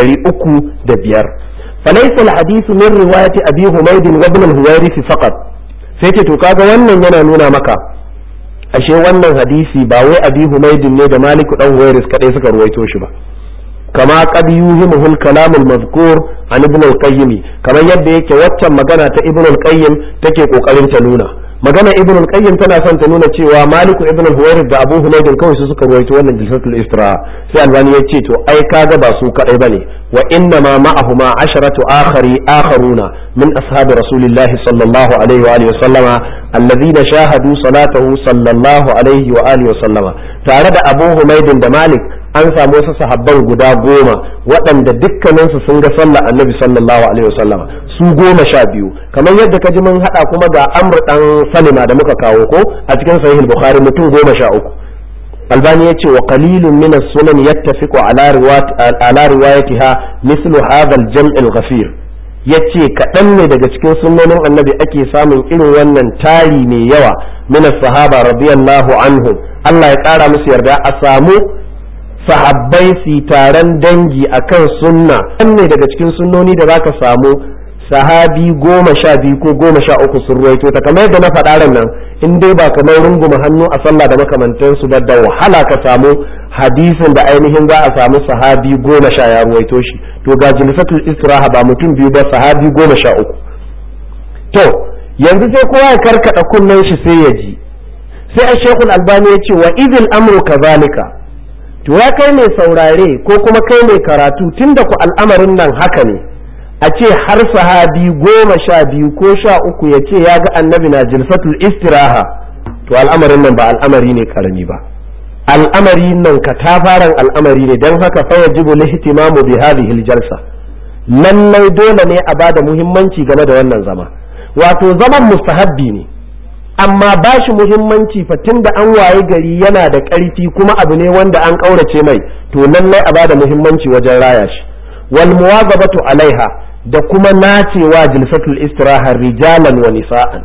305 falaysa al hadithu min riwayati Abi Humayd wa ibn al-Huwairith faqat sai ce to kaga wannan yana nuna maka ashe wannan hadisi ba wai Abi Humayd ne da Malik dan Huwairith kadai suka ruwaito shi ba kama qad yuhimuhu al-kalam al-mazkur an ibn al-qayyim kamar yadda yake waccan magana ta ibn al-qayyim take kokarin ta nuna magana ibn al-qayyim tana son ta nuna cewa maliku ibn al-huwairith da abu humaydin kawai su suka ruwaito wannan jilsatul istira sai albani ya ce to ai kaga ba su kadai bane wa inna ma ma'ahuma asharatu akhari akharuna min ashabi rasulillahi sallallahu alaihi wa alihi wa sallama alladhina shahadu salatahu sallallahu alaihi wa alihi wa sallama tare da abu humaydin da malik an samu wasu sahabban guda goma waɗanda dukkaninsu sun ga sallah annabi sallallahu alaihi wasallama su goma sha biyu kamar yadda ka ji mun haɗa kuma ga amr dan salima da muka kawo ko a cikin sahih bukhari mutum goma sha uku albani ya ce wa qalilun min as-sunan yattafiqu ala riwayat ala riwayatiha mislu hadha al-jam' al-ghafir yace kaɗan ne daga cikin sunnonin annabi ake samun irin wannan tari mai yawa min as-sahaba radiyallahu anhum Allah ya ƙara musu yarda a samu sahabbai su taron dangi akan sunna ne daga cikin sunnoni da zaka samu sahabi goma sha biyu ko goma sha uku sun ruwaito ta kamar yadda na faɗa ran nan in dai ba kamar runguma hannu a sallah da makamantansu ba da wahala ka samu hadisin da ainihin za a samu sahabi goma sha ya ruwaito shi to ga jilisatul istiraha ba mutum biyu ba sahabi goma sha uku to yanzu sai kowa ya karkada kunnen shi sai ya ji sai a shekul albani ya ce wa idil amru kazalika to ya kai mai saurare ko kuma kai mai karatu tunda ku al'amarin nan haka ne a ce har sahabi goma sha biyu ko sha uku ya ce ya ga annabi na jilfatul istiraha to al'amarin nan ba al'amari ne karami ba al'amari nan katafaren al'amari ne don haka fa yajibu lihtimamu bi hadhihi jalsa lallai dole ne a bada muhimmanci game da wannan zama wato zaman mustahabbi ne amma ba shi muhimmanci fa da an waye gari yana da ƙarfi kuma abu ne wanda an ƙaurace mai to lallai a bada muhimmanci wajen raya shi wal muwazabatu alaiha da kuma nacewa jilsatul istiraha rijalan wa nisa'an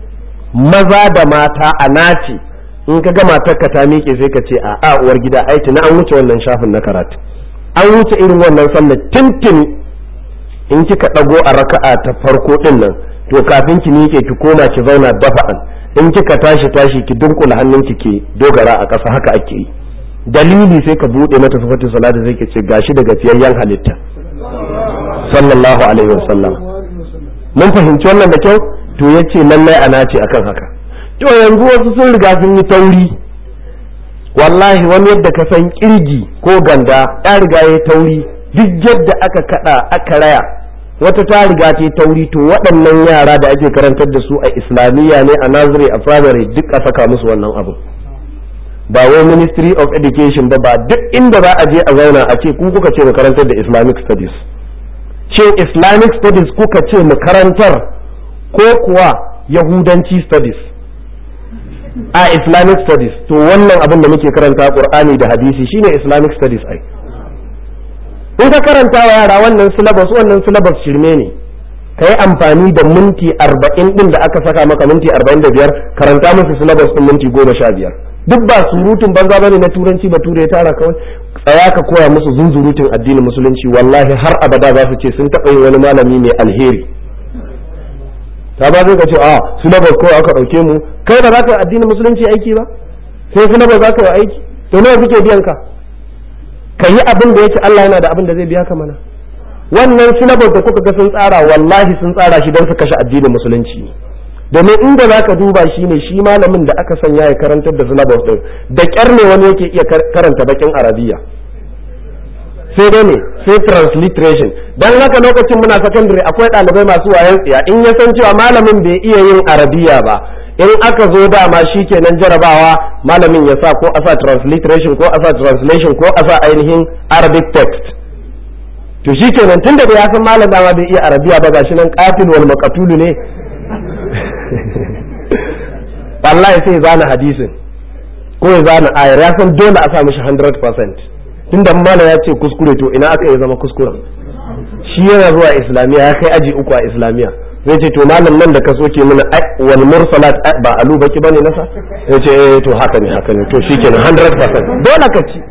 maza da mata a nace in ka ga matarka ta miƙe sai ka ce a a uwar gida aiki na an wuce wannan shafin na karatu an wuce irin wannan sallar tintin in kika ɗago a raka'a ta farko din nan to kafin ki miƙe ki koma ki zauna dafa'an in kika tashi tashi ki dunkula hannunki ke dogara a ƙasa haka ake yi dalili sai ka buɗe mata sifatin salati sai ki ce gashi daga fiyayyen halitta sallallahu alaihi wasallam mun fahimci wannan da kyau to yace lallai ana ce akan haka to yanzu wasu sun riga sun yi tauri wallahi wani yadda ka san kirgi ko ganda ya riga ya tauri duk yadda aka kada aka raya wata ta riga ta tauri to waɗannan yara da ake karantar da su a islamiyya ne a nazari a primary duk a saka musu wannan abu ba wai ministry of education ba ba duk inda za a je a zauna a ce ku kuka ce mu karantar da islamic studies ce islamic studies kuka ce mu karantar ko kuwa yahudanci studies a islamic studies to wannan abin da muke karanta qur'ani da hadisi shine islamic studies ai in ka karanta wa yara wannan syllabus wannan syllabus shirme ne ka yi amfani da minti arba'in din da aka saka maka minti arba'in da biyar karanta musu syllabus din minti goma sha biyar duk ba surutun banza bane na turanci ba ture tara kawai tsaya ka koya musu zunzurutun addinin musulunci wallahi har abada za su ce sun taɓa yin wani malami mai alheri ta ba zai ka ce a syllabus kawai aka ɗauke mu kai ba za ka yi addinin musulunci aiki ba sai syllabus za ka yi aiki to nawa suke biyan ka ka yi abin da yake Allah yana da abin da zai biya ka mana wannan syllabus da kuka ga sun tsara wallahi sun tsara shi don su kashe addinin musulunci ne domin inda za ka duba shi ne shi malamin da aka sanya ya karantar da syllabus din da kyar ne wani yake iya karanta bakin arabiya sai dai ne sai transliteration dan haka lokacin muna secondary akwai ɗalibai masu wayan tsiya in ya san cewa malamin bai iya yin arabiya ba in aka zo dama shi kenan jarabawa malamin ya sa ko a sa transliteration ko a sa translation ko a sa ainihin arabic text to shi kenan tun da ya san malam dama bai iya arabiya ba gashi nan qatil wal maqtulu ne wallahi sai zana hadisin ko ya zana ayar ya san dole a sa mishi 100% tunda malam ya ce kuskure to ina aka yi zama kuskuren shi yana zuwa islamiya ya kai aji uku a islamiya zai ce to malam nan da ka soke mana wal mursalat ba alu baki bane nasa zai ce eh to haka ne haka ne to shikenan 100% dole ka ci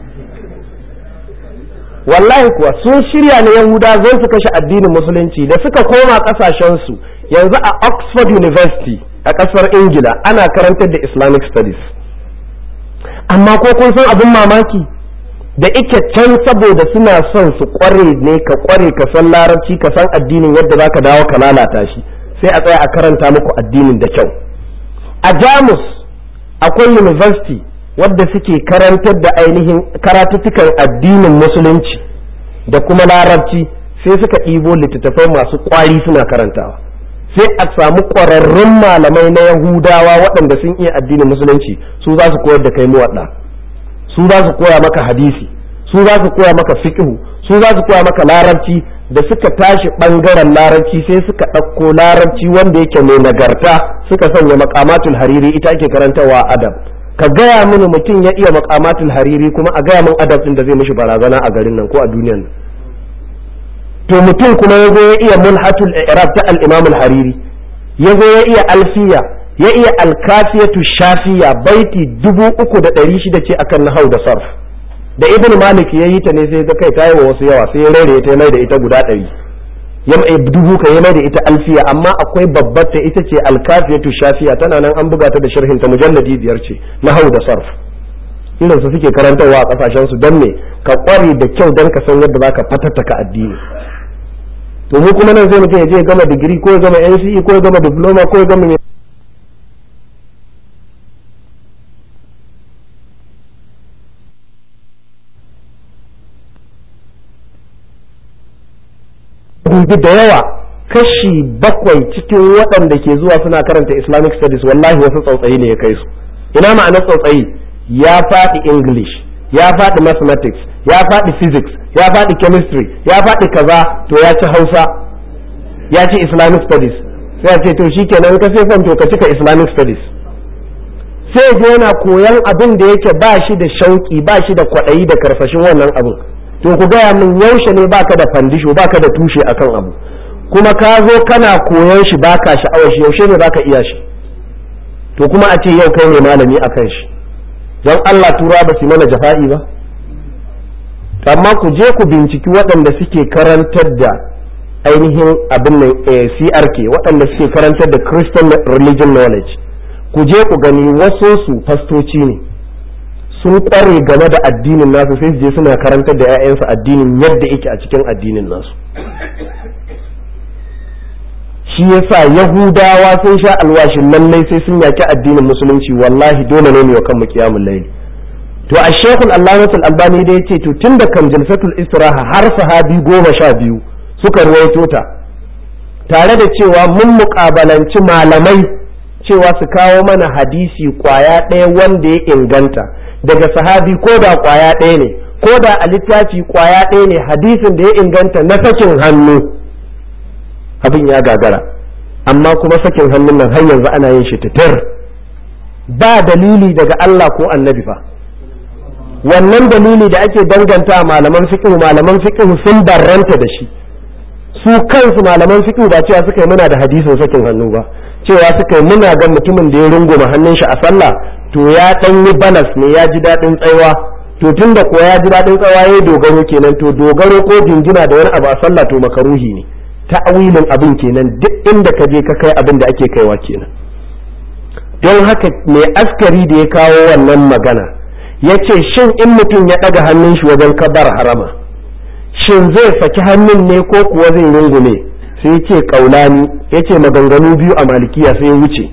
wallahi kuwa sun shirya na yahuda zai su kashe addinin musulunci da suka koma kasashen su yanzu a oxford university a kasar ingila ana karantar da islamic studies amma ko kun san abin mamaki da ike can saboda suna son su kware ne ka kware ka san larabci ka san addinin yadda zaka dawo ka lalata shi sai a tsaya a karanta muku addinin da kyau a jamus akwai university wadda suke karantar da ainihin karatuttukan addinin musulunci da kuma larabci sai suka ɗibo littattafai masu kwari suna karantawa sai a samu ƙwararrun malamai na yahudawa waɗanda sun iya addinin musulunci su za su koyar da kai muwaɗa su za su koya maka hadisi su za su koya maka fiqhu su za su koya maka larabci da suka tashi ɓangaren larabci sai suka ɗauko larabci wanda yake mai nagarta suka sanya makamatul hariri ita ake karantarwa adab ka gaya mini mutum ya iya makamatul hariri kuma a gaya min adab din da zai mishi barazana a garin nan ko a duniyan nan to mutum kuma ya zo ya iya mulhatul i'rab ta al-imam al-hariri ya zo ya iya alfiya ya iya alkafiyatu shafiya baiti dubu uku da ɗari shida ce akan nahau da sarf da ibn malik ya yi ta ne sai ga kai ta yi wa wasu yawa sai ya rere ta mai da ita guda ɗari ya mai dubu ka ya mai da ita alfiya amma akwai babbar ta ita ce alkafiyatu shafiya tana nan an buga ta da sharhin ta mujalladi biyar ce nahau da sarf irin su suke karantarwa a kasashen su don me ka kware da kyau don ka san yadda zaka fatattaka addini to mu kuma nan sai mutum ya je ya gama digiri ko ya gama NCE ko ya gama diploma ko ya gama dubi da yawa kashi bakwai cikin waɗanda ke zuwa suna karanta islamic studies wallahi wasu tsautsayi ne ya kai su ina ma'anar tsautsayi ya faɗi english ya faɗi mathematics ya faɗi physics ya faɗi chemistry ya faɗi kaza to ya ci hausa ya ci islamic studies sai ya ce to shikenan ka sai to ka cika islamic studies sai je yana koyan abin da yake ba shi da shauki ba shi da kwaɗayi da karsashin wannan abin to ku gaya min yaushe ne baka da fandisho baka da tushe akan abu kuma ka zo kana koyon shi baka sha'awar shi yaushe ne baka iya shi to kuma a ce yau kai ne malami akan shi don Allah tura ba su mana jafa'i ba amma ku je ku binciki waɗanda suke karantar da ainihin abin nan CRK waɗanda suke karantar da Christian Religion Knowledge ku je ku gani wasu su fastoci ne sun kware game da addinin nasu sai su je suna karantar da 'ya'yansu addinin yadda yake a cikin addinin nasu shi yasa yahudawa sun sha alwashin lallai sai sun yaki addinin musulunci wallahi dole ne wa kanmu qiyamul layl to a shekul allamatul albani da yace to tunda kan jalsatul istiraha har sahabi goma sha biyu suka ruwaito ta tare da cewa mun muƙabalanci malamai cewa su kawo mana hadisi kwaya ɗaya wanda ya inganta daga sahabi ko da kwaya ɗaya ne ko da a littafi kwaya ɗaya ne hadisin da ya inganta na sakin hannu abin ya gagara amma kuma sakin hannun nan har yanzu ana yin shi titir ba dalili daga Allah ko annabi fa wannan dalili da ake danganta malaman fiqh malaman fiqh sun barranta da shi su kansu malaman fiqh ba cewa suka yi muna da hadisin sakin hannu ba cewa suka yi muna ga mutumin da ya runguma hannun shi a sallah to ya dan yi balas ne ya ji daɗin tsayawa to tun da kuwa ya ji daɗin tsayawa ya dogaro kenan to dogaro ko jingina da wani abu a sallah to makaruhi ne ta'awilin abin kenan duk inda ka je ka kai abin da ake kaiwa kenan don haka mai askari da ya kawo wannan magana ya ce shin in mutum ya ɗaga hannun shi wajen kabar harama shin zai saki hannun ne ko kuwa zai rungume sai ya ce ƙaulani ya ce maganganu biyu a malikiya sai ya wuce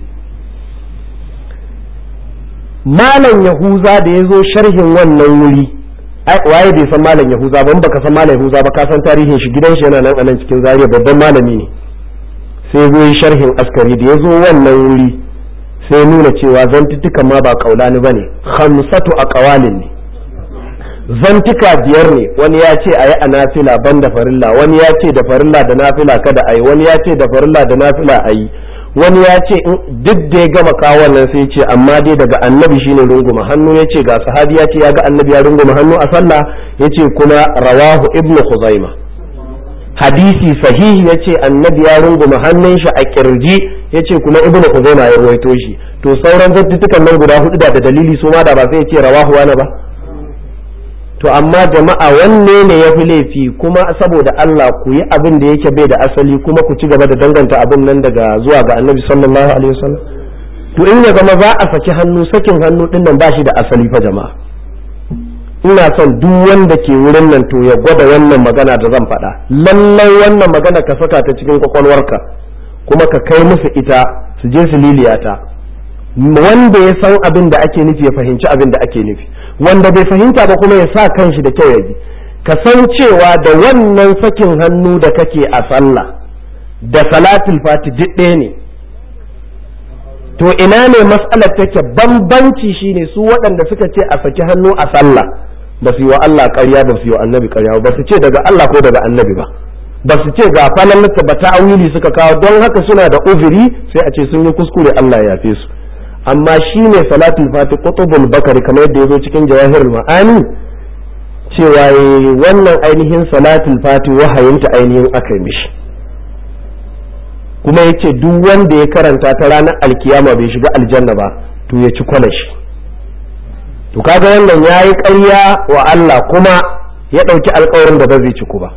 malam yahuza da ya zo sharhin wannan wuri waye bai san malam yahuza ba baka san malam yahuza ba ka san tarihin shi gidan shi yana nan a nan cikin zariya babban malami ne sai zo yi sharhin askari da ya zo wannan wuri sai nuna cewa zantuttukan ma ba kaulani ba ne hamsatu a kawalin ne zantuka biyar ne wani ya ce a yi a nafila ban da farilla wani ya ce da farilla da nafila kada a yi wani ya ce da farilla da nafila a yi wani ya ce duk da ya gama kawo wannan sai ce amma dai daga annabi shine runguma hannu ya ce ga sahabi ya ce ya ga annabi ya runguma hannu a sallah ya ce kuma rawahu ibnu khuzaima hadisi sahihi ya ce annabi ya runguma hannun shi a kirji ya ce kuma ibnu kuzaima ya ruwaito shi to sauran zattutukan nan guda hudu da da dalili su ma da ba sai ya ce rawahu wani ba to amma jama'a wanne ne ya fi laifi kuma saboda Allah ku yi abin da yake bai da asali kuma ku ci gaba da danganta abin nan daga zuwa ga annabi sallallahu alaihi wasallam to in ya zama za a saki hannu sakin hannu din nan ba shi da asali fa jama'a ina son duk wanda ke wurin nan to ya gwada wannan magana da zan faɗa lallai wannan magana ka saka ta cikin kwakwalwarka kuma ka kai musu ita su je su liliyata wanda ya san abin da ake nufi ya fahimci abin da ake nufi wanda bai fahimta ba kuma ya sa kanshi da kyau ya ji ka san cewa da wannan sakin hannu da kake a sallah da salatul fati duk ɗaya ne to ina ne matsalar take bambanci shine su waɗanda suka ce a saki hannu a sallah ba su yi wa Allah ƙarya ba su yi wa annabi ƙarya ba su ce daga Allah ko daga annabi ba ba su ce ga falalata ba ta'awili suka kawo don haka suna da uzuri sai a ce sun yi kuskure Allah ya yafe su amma shi ne salatul fati qutubul bakari kamar yadda ya zo cikin jawahirul ma'ani cewa wannan ainihin salatul fati wahayinta ainihin aka mishi kuma yace duk wanda ya karanta ta ranar alkiyama bai shiga aljanna ba to ya ci kwalashi to kaga wannan yayi ƙarya wa Allah kuma ya ɗauki alƙawarin da ba zai ci ku ba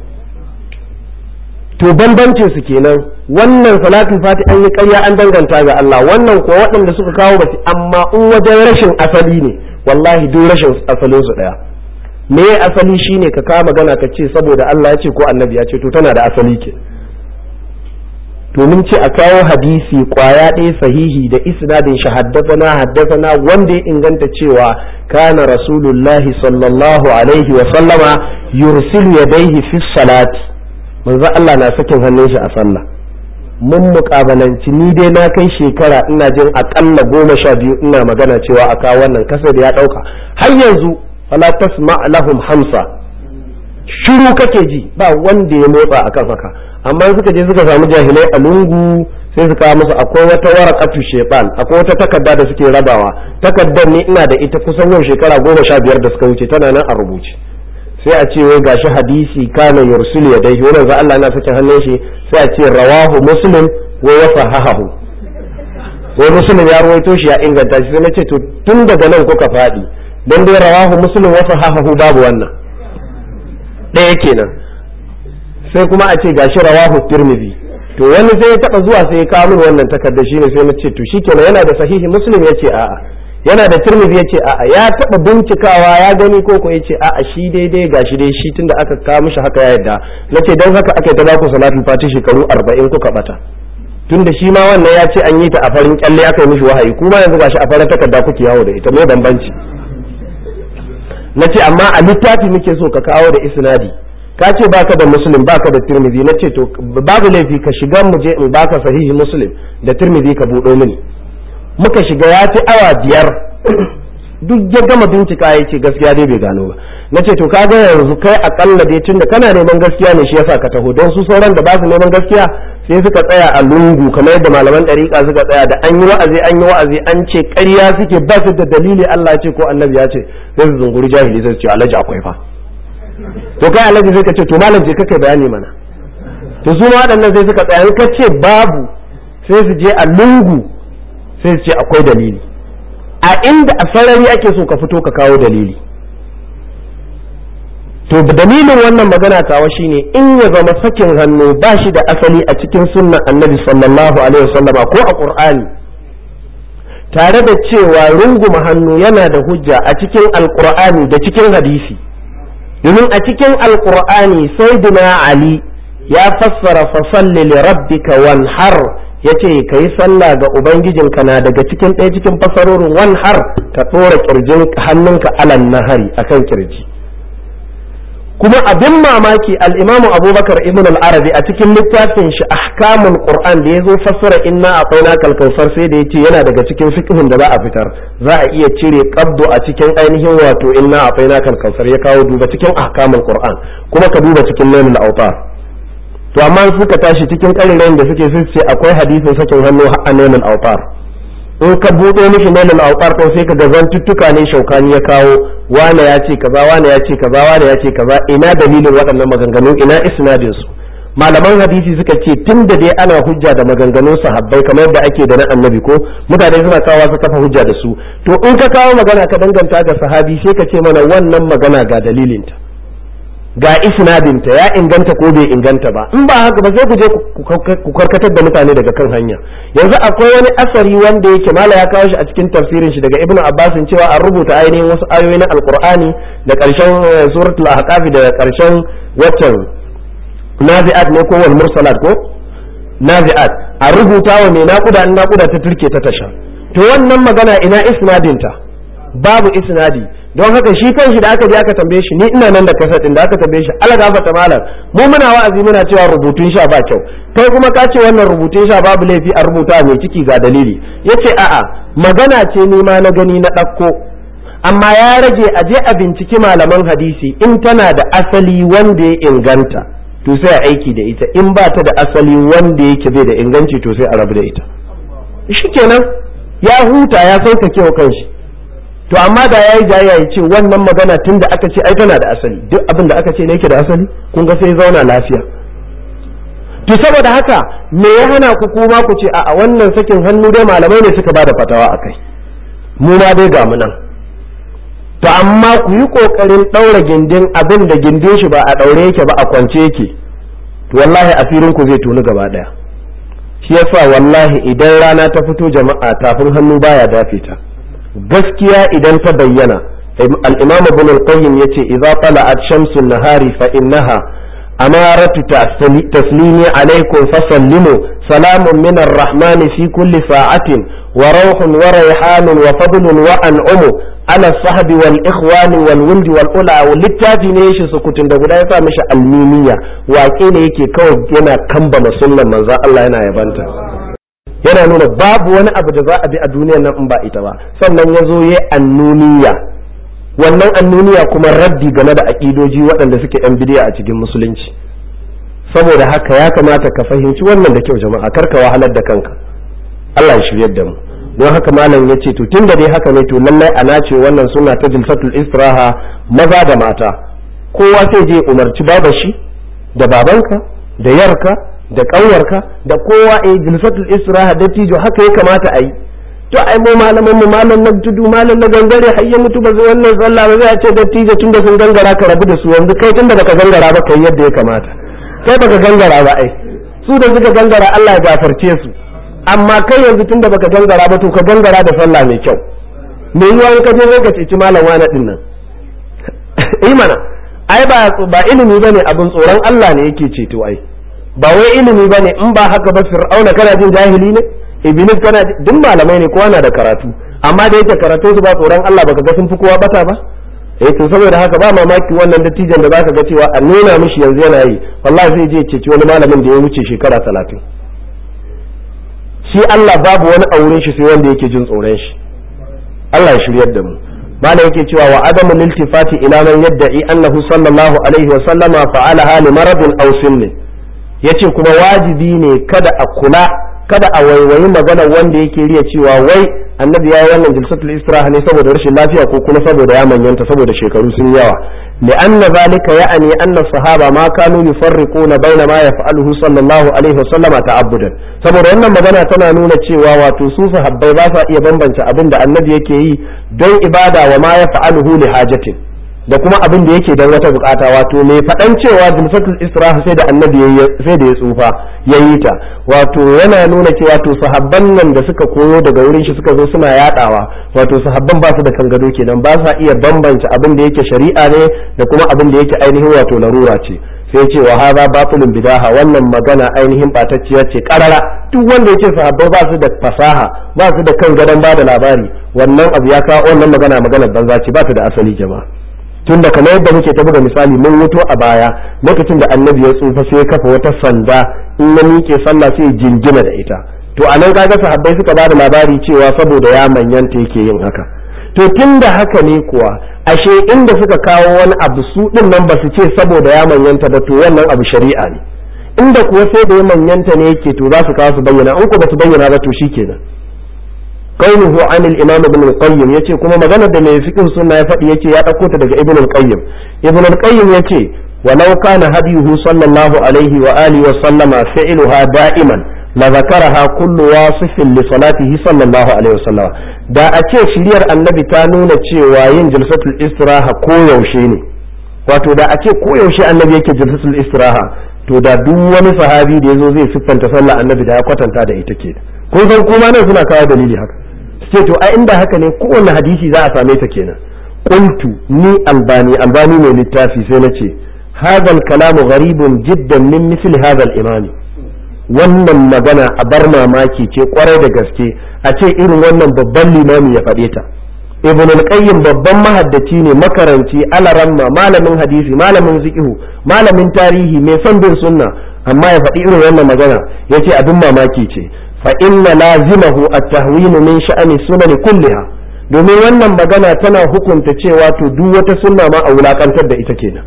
to bambancin su kenan wannan salatul fati an yi ƙarya an danganta ga Allah wannan kuwa waɗanda suka kawo ba amma in wajen rashin asali ne wallahi duk rashin asalin su ɗaya me asali shine ka kawo magana ka ce saboda Allah ya ce ko annabi ya ce to tana da asali ke domin ce a kawo hadisi kwaya ɗaya sahihi da isnadin shi haddasana haddasana wanda ya inganta cewa kana rasulullahi sallallahu alaihi wa sallama yursilu yadayhi fi salati manzo Allah na sakin hannun shi a sallah mun muƙabalanci ni dai na kai shekara ina jin akalla goma sha biyu ina magana cewa a kawo wannan kasa da ya ɗauka har yanzu fala tasma lahum hamsa shiru kake ji ba wanda ya motsa akan haka amma suka je suka samu jahilai a lungu sai su kawo musu akwai wata warakatu shebal akwai wata takarda da suke rabawa takardar ne ina da ita kusan yau shekara goma sha biyar da suka wuce tana nan a rubuce sai a ce wai gashi hadisi kana yursul ya dai wannan za Allah na sakin hannun shi sai a ce rawahu muslim wa wasahahu wai muslim ya ruwaito shi ya inganta shi sai na ce to tun daga nan kuka faɗi dan dai rawahu muslim wa sahahahu babu wannan ɗaya kenan sai kuma a ce gashi rawahu tirmidhi to wani sai ya taba zuwa sai ya kawo min wannan takarda shine sai na ce to shikenan yana da sahihi muslim yace a'a yana da tirmidhi yace a'a ya taba bincikawa ya gani ko ko yace a'a shi daidai gashi dai shi tunda aka kawo mishi haka ya yadda nace dan haka aka yi ta baku salatul fati shekaru 40 kuka bata tunda shi ma wannan ya ce an yi ta a farin kyalle aka yi mishi wahayi kuma yanzu gashi a farin takarda kuke yawo da ita me bambanci nace amma a littafi muke so ka kawo da isnadi ka ce baka da muslim baka da tirmidhi na ce to babu laifi ka shiga mu je in baka sahihi muslim da tirmidhi ka buɗo mini muka shiga ya ci awa biyar duk ya gama bincika ya ce gaskiya dai bai gano ba na ce to kaga yanzu kai akalla dai tunda kana neman gaskiya ne shi yasa ka taho don su sauran da ba su neman gaskiya sai suka tsaya a lungu kamar yadda malaman ɗariƙa suka tsaya da an yi wa'azi an yi wa'azi an ce ƙarya suke ba su da dalili Allah ya ce ko annabi ya ce sai su zunguri jahili sai su ce alhaji akwai fa to kai alhaji sai ka ce to malam je ka kai bayani mana to su ma waɗannan sai suka tsaya ka ce babu sai su je a lungu sai su ce akwai dalili a inda a sarari ake so ka fito ka kawo dalili to dalilin wannan magana tawa shine in ya zama sakin hannu ba shi da asali a cikin sunnan annabi sallallahu alaihi wasallama ko a qur'ani tare da cewa runguma hannu yana da hujja a cikin alqur'ani da cikin hadisi domin a cikin alkur'ani sayyidina ali ya fassara fasalli li rabbika wanhar yace ka yi sallah ga ubangijinka na daga cikin ɗaya cikin fasarorin wanhar ka ɗora kirjin hannunka alan nahari akan kirji kuma abin mamaki al-imamu abubakar ibn al-arabi a cikin littafin shi ahkamul qur'an da yazo fassara inna aqaina kalkausar sai da yace yana daga cikin fiqhun da za a fitar za a iya cire qabdu a cikin ainihin wato inna aqaina kalkausar ya kawo duba cikin ahkamul qur'an kuma ka duba cikin lailul awtar to amma suka tashi cikin karirai da suke sun ce akwai hadisin sakin hannu a lailul awtar in ka buɗe mishi nailul awtar ko sai ka ga zantuttuka ne shaukani ya kawo wane ya ce kaza wane ya ce kaza wane ya ce kaza ina dalilin waɗannan maganganu ina isnadin su malaman hadisi suka ce tun da dai ana hujja da maganganun sahabbai kamar yadda ake da na annabi ko mutane suna kawo su kafa hujja da su to in ka kawo magana ka danganta ga sahabi sai ka ce mana wannan magana ga dalilinta ga isnadinta ya inganta ko bai inganta ba in ba haka ba sai ku je ku karkatar da mutane daga kan hanya yanzu akwai wani asari wanda yake mala ya kawo shi a cikin tafsirin shi daga ibnu abbasin cewa an rubuta ainihin wasu ayoyi na alqur'ani da karshen suratul ahqaf da karshen waccan nazi'at ne ko wal mursalat ko nazi'at a rubuta wa mai naƙuda in naƙuda ta turke ta tasha to wannan magana ina isnadinta babu isnadi don haka shi kanshi da aka je aka tambaye shi ni ina nan da kasa din da aka tambaye shi ala gafata malam mu muna wa'azi muna cewa rubutun sha ba kyau kai kuma ka ce wannan rubutun sha babu laifi a rubuta mai ciki ga dalili yace a'a magana ce ni ma na gani na ɗauko amma ya rage a je a binciki malaman hadisi in tana da asali wanda ya inganta to sai a aiki da ita in ba ta da asali wanda yake bai da inganci to sai a rabu da ita shikenan ya huta ya sauka kewa kanshi to amma da yayi jayya ya ce wannan magana tun da aka ce ai tana da asali duk abin da aka ce ne yake da asali kun ga sai zauna lafiya to saboda haka me ya hana ku kuma ku ce a wannan sakin hannu dai malamai ne suka bada fatawa akai mu ma dai ga mu nan to amma ku yi kokarin daura gindin abin da gindin shi ba a daure yake ba a kwance yake to wallahi asirin ku zai tuni gaba daya shi yasa wallahi idan rana ta fito jama'a tafin hannu baya dafe ta gaskiya idan ta bayyana al-imam ibn al-qayyim yace idza tala'at shamsu nahari fa innaha amaratu taslimi alaikum fasallimu salamun min ar-rahman fi kulli sa'atin wa rawhun wa rayhanun wa fadlun wa an'umu ala sahbi wal ikhwani wal wuldi wal ula littafi ne shi sukutun da guda ya sa mishi almimiya waƙe ne yake kawai yana kambama sunnan manzo Allah yana yabanta yana nuna babu wani abu da za a bi a duniyar nan in ba ita ba sannan ya zo ya annuniya wannan annuniya kuma raddi game da aƙidoji waɗanda suke yan bidiya a cikin musulunci saboda haka ya kamata ka fahimci wannan da kyau jama'a kar ka wahalar da kanka Allah ya shiryar da mu don haka malam ya ce to tun da dai haka ne to lallai ana ce wannan suna ta jilsatul istiraha maza da mata kowa sai je umarci babashi da babanka da yarka da ƙauyarka da kowa a jilsatul istiraha dattijo haka ya kamata a yi to ai mu malaman mu malam na tudu malam na gangare har ya mutu ba zai wannan sallah ba zai ce dattijo tunda sun gangara ka rabu da su yanzu kai tunda baka gangara ba kai yadda ya kamata kai baka gangara ba ai su da suka gangara Allah ya gafarce su amma kai yanzu tunda baka gangara ba to ka gangara da sallah mai kyau me yiwa in ka je ka ceci malam wani din nan eh mana ai ba ba ilimi bane abin tsoron Allah ne yake ceto ai ba wai ilimi bane in ba haka ba fir'auna kana jin jahili ne iblis kana duk malamai ne kowa na da karatu amma da yake karatu su ba tsoron Allah baka ga sun fi kowa bata ba eh to saboda haka ba mamaki wannan dattijan da zaka ga cewa a nuna mishi yanzu yana yi wallahi zai je ceci wani malamin da ya wuce shekara talatin shi Allah babu wani auren shi sai wanda yake jin tsoron shi Allah ya shiryar da mu malam yake cewa wa adamu liltifati ila man yadda'i annahu sallallahu alaihi wa sallama fa'ala hali maradin aw sinni yace kuma wajibi ne kada a kula kada a waiwayi magana wanda yake riya cewa wai annabi ya yi wannan jilsatul istiraha ne saboda rashin lafiya ko kuma saboda ya manyanta saboda shekaru sun yawa لأن ذلك يعني أن الصحابة ما كانوا يفرقون بين ما يفعله صلى الله عليه وسلم تعبدا saboda wannan magana tana nuna cewa wato su sahabbai ba sa iya bambance abin da annabi yake yi don ibada wa ma ya fa'aluhu li hajatin da kuma abin da yake don wata bukata wato mai faɗan cewa jilsatul istiraha sai da annabi sai da ya tsufa ya yi ta wato yana nuna cewa to sahabban nan da suka koyo daga wurin shi suka zo suna yadawa wato sahabban ba su da kan gado kenan ba sa iya bambance abin da yake shari'a ne da kuma abin da yake ainihin wato larura ce sai ce wa hadha batilun bidaha wannan magana ainihin batacciya ce karara duk wanda yake sahabbai ba su da fasaha ba su da kan gadon ba da labari wannan abu ya kawo wannan magana maganar banza ce ba ta da asali jama'a tun da kamar yadda muke ta buga misali mun wuto a baya lokacin da annabi ya tsufa sai ya kafa wata sanda in ya miƙe sallah sai jingina da ita to a nan kaga sahabbai suka ba da labari cewa saboda ya manyanta yake yin haka to tun da haka ne kuwa ashe inda suka kawo wani abu su din nan ba su ce saboda ya manyanta ba to wannan abu shari'a ne inda kuwa sai da ya manyanta ne yake to za su kawo su bayyana in ko ba su bayyana ba to shikenan قوله عن الإمام ابن القيم يتي كما مغانا دا mai fiqh sunna ya faɗi yace ya ɗauko ta daga ibn al-qayyim ibn al-qayyim yace ولو كان هديه صلى الله عليه وآله وسلم فعلها دائما لذكرها كل واصف لصلاته صلى الله عليه وسلم da a ce shiriyar annabi ta nuna cewa yin jalsatul istiraha koyaushe ne wato da a ce koyaushe annabi yake jalsatul istiraha to da duk wani sahabi da yazo zai siffanta sallah annabi da ya kwatanta da ita ke kun san kuma nan suna kawo dalili haka ce to a inda haka ne kowanne hadisi za a same ta kenan qultu ni albani albani mai littafi sai na ce هذا الكلام غريب جدا من مثل هذا الإمام wannan magana a bar mamaki ce kwarai da gaske a ce irin wannan babban limami ya faɗe ta ibn al-qayyim babban mahaddaci ne makaranci alaramma malamin hadisi malamin fiqh malamin tarihi mai son bin sunna amma ya faɗi irin wannan magana yace abin mamaki ce fa inna lazimahu at-tahwin min sha'ani sunan kulliha domin wannan magana tana hukunta cewa to duk wata sunna ma a wulakantar da ita kenan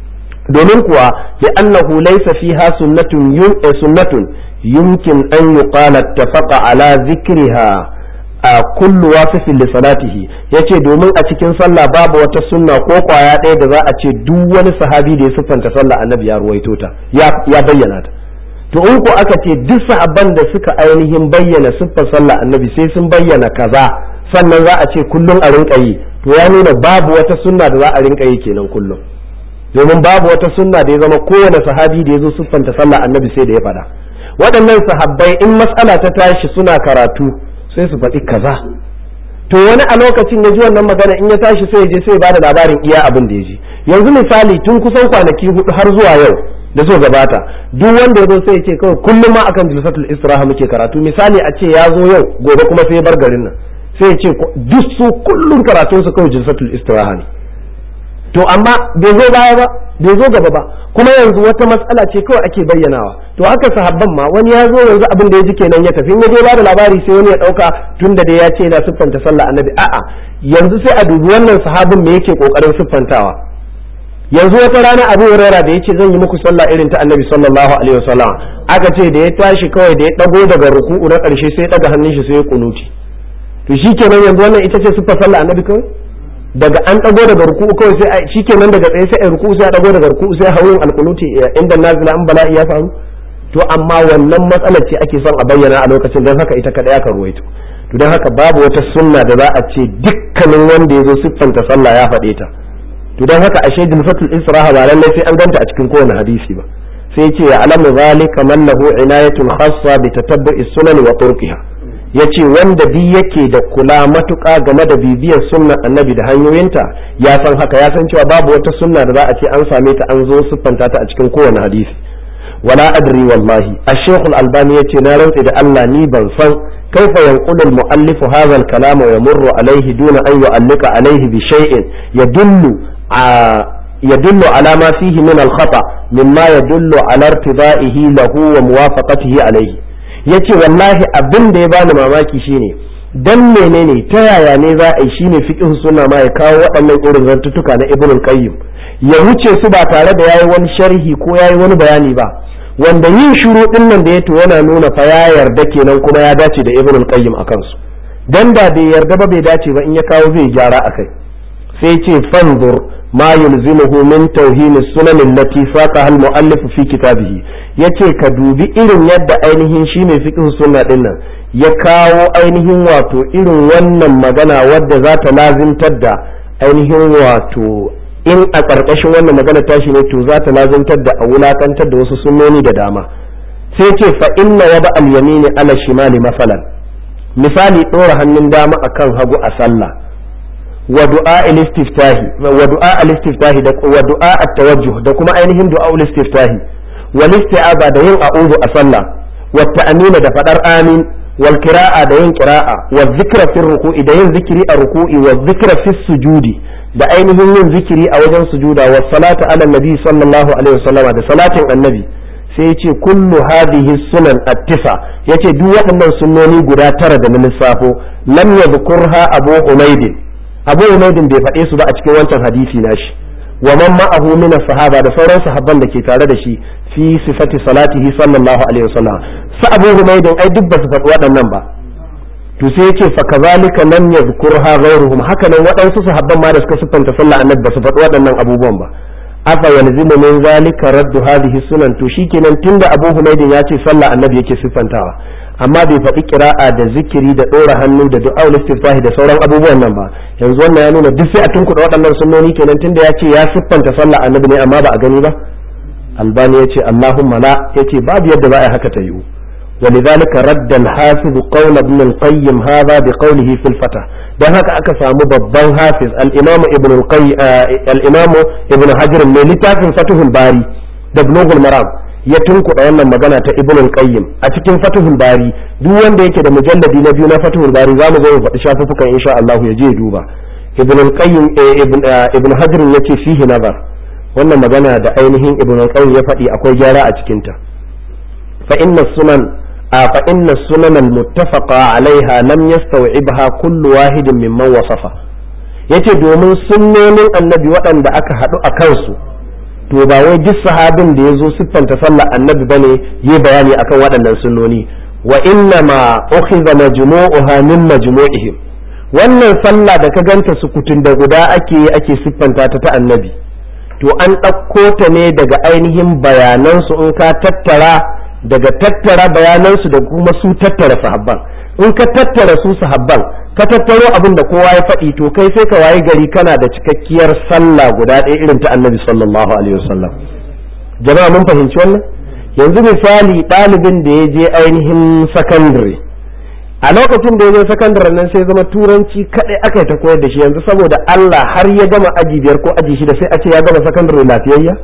domin kuwa ya annahu laysa fiha sunnatun yun sunnatun yumkin an yuqala tafaqa ala zikriha a kullu wasifin li salatihi yace domin a cikin sallah babu wata sunna ko kwaya ɗaya da za a ce duk wani sahabi da ya siffanta sallah annabi ya ruwaito ta ya bayyana ta to in ko aka ce duk sahabban da suka ainihin bayyana siffar sallah annabi sai sun bayyana kaza sannan za a ce kullum a rinka yi to ya nuna babu wata sunna da za a rinka yi kenan kullum domin babu wata sunna da ya zama kowane sahabi da ya zo siffanta sallah annabi sai da ya faɗa waɗannan sahabbai in matsala ta tashi suna karatu sai su faɗi kaza to wani a lokacin ya ji wannan magana in ya tashi sai ya je sai ya bada labarin iya abin da ya ji yanzu misali tun kusan kwanaki hudu har zuwa yau da so gabata duk wanda ya zo sai ya ce kawai kullum ma akan jilsatul istiraha muke karatu misali a ce ya zo yau gobe kuma sai ya bar garin nan sai ya ce duk su kullum karatun su kawai jilsatul istiraha ne to amma bai zo baya ba bai zo gaba ba kuma yanzu wata matsala ce kawai ake bayyanawa to haka sahabban ma wani ya zo yanzu abin da ya ji kenan ya tafi in ya je ba da labari sai wani ya dauka tun da dai ya ce yana siffanta sallah annabi a'a yanzu sai a dubi wannan sahabin me yake kokarin siffantawa yanzu wata rana abu huraira da yace zan yi muku sallah irin ta annabi sallallahu alaihi wasallam aka ce da ya tashi kawai da ya dago daga ruku'u na karshe sai ya daga hannun shi sai ya kunuti to shikenan yanzu wannan ita ce siffar sallah annabi kawai daga an dago daga ruku'u kawai sai shikenan daga tsaye sai a ruku'u sai a dago daga ruku'u sai hawun alqunuti inda nazila an bala'i ya faru to amma wannan matsalar ce ake son a bayyana a lokacin don haka ita kadai aka ruwaito to don haka babu wata sunna da za a ce dukkanin wanda ya zo siffanta sallah ya faɗe ta to don haka ashe jilfatul israha ba lallai sai an ganta a cikin kowane hadisi ba sai ce ya alamu zalika man lahu inayatun khassa bi tatabbu'i sunan wa turqiha yace wanda bi yake da kula matuƙa game da bibiyar sunnar annabi da hanyoyinta ya san haka ya san cewa babu wata sunna da za a ce an same ta an zo siffanta ta a cikin kowane hadisi wala adri wallahi ash-shaykh al-albani yace na rantsi da Allah ni ban san kaifa yanqulu al-muallif hadha al-kalam wa yamurru alayhi duna an yu'allika alayhi bi shay'in yadullu يدل على ما فيه من الخطأ مما يدل على ارتضائه له وموافقته عليه yace wallahi abin da ya bani mamaki shine dan menene ta yaya ne za a yi shine fiqh sunna ma ya kawo waɗannan irin zantuttuka na ibn qayyim ya wuce su ba tare da yayi wani sharhi ko yayi wani bayani ba wanda yin shiru din nan da ya to yana nuna fa ya yarda kenan kuma ya dace da ibn qayyim akan su dan da bai yarda ba bai dace ba in ya kawo zai gyara akai sai ce fanzur ما يلزمه من توهين السنن التي ساقها المؤلف في كتابه yace ka dubi irin yadda ainihin shi mai fiqh sunna din nan ya kawo ainihin wato irin wannan magana wadda za ta lazimtar da ainihin wato in a ƙarƙashin wannan magana tashi ne to za ta lazimtar da a wulakantar da wasu sunnoni da dama sai ce fa inna wada al yamini ala shimali masalan misali ɗora hannun dama akan hagu a sallah ودعاء الاستفتاح ودعاء الاستفتاح ودعاء التوجه da kuma ainihin du'a الاستفتاح والاستعاذة da yin a'udhu a sallah والتأمين da fadar amin والقراءة da yin qira'a والذكر في الركوع da yin zikiri a ruku'i والذكر في السجود da ainihin yin zikiri a wajen sujuda والصلاة على النبي صلى الله عليه وسلم da salatin annabi sai yace kullu hadhihi sunan at-tisa yace duk waɗannan sunnoni guda tara da na lissafo lam yadhkurha abu umaydin abu umaydin bai faɗe su ba a cikin wancan hadisi nashi wa man ma'ahu min sahaba da sauran sahabban da ke tare da shi fi sifati salatihi sallallahu alaihi wasallam sa abu umaydin ai duk ba su faɗi waɗannan ba to sai yake fa kazalika lam yadhkurha ghayruhum haka nan waɗansu sahabban ma da suka siffanta sallah annabi ba su faɗi waɗannan abubuwan ba afa yalzimu min zalika raddu hadhihi sunan to shikenan tunda Abu Humaydin ya ce sallah annabi yake siffantawa amma bai faɗi kira'a da zikiri da ɗora hannu da du'a istiftahi da sauran abubuwan nan ba yanzu wannan ya nuna duk sai a tunkuɗa waɗannan sunnoni kenan tunda ya ce ya siffanta sallah annabi ne amma ba a gani ba albani ya ce allahumma la ya ce babu yadda za a haka ta yiwu ولذلك رد الحافظ قول ابن القيم هذا بقوله في الفتح dan haka aka samu babban hafiz al-imam ibn al-imam ibn hajar mai littafin fatuhul bari da bulughul maram ya tunkuɗa wannan magana ta ibn al-qayyim a cikin fatuhul bari duk wanda yake da mujalladi na biyu na fatuhul bari zamu zo mu faɗi shafuffukan insha Allah ya je duba ibn al-qayyim ibn hajar yace fihi nazar wannan magana da ainihin ibn al-qayyim ya faɗi akwai gyara a cikin ta fa inna sunan فإن السنن المتفقة عليها لم يستوعبها كل واحد ممن وصفه yace domin sunnonin annabi waɗanda aka haɗu a kansu to ba wai duk sahabin da ya zo siffanta sallar annabi bane yi bayani akan waɗannan sunnoni wa inna ma ukhiza majmu'uha min majmu'ihim wannan sallah da ka ganta sukutun da guda ake yi ake siffanta ta ta annabi to an ɗauko ta ne daga ainihin bayanansu in ka tattara daga tattara bayanansu da kuma su tattara sahabban in ka tattara su sahabban ka tattaro abin da kowa ya faɗi to kai sai ka wayi gari kana da cikakkiyar sallah guda ɗaya irin ta annabi sallallahu alaihi wasallam jama'a mun fahimci wannan yanzu misali ɗalibin da ya je ainihin sakandare a lokacin da ya je sakandare nan sai zama turanci kaɗai aka yi ta koyar da shi yanzu saboda Allah har ya gama aji biyar ko aji shida sai a ce ya gama sakandare lafiyayya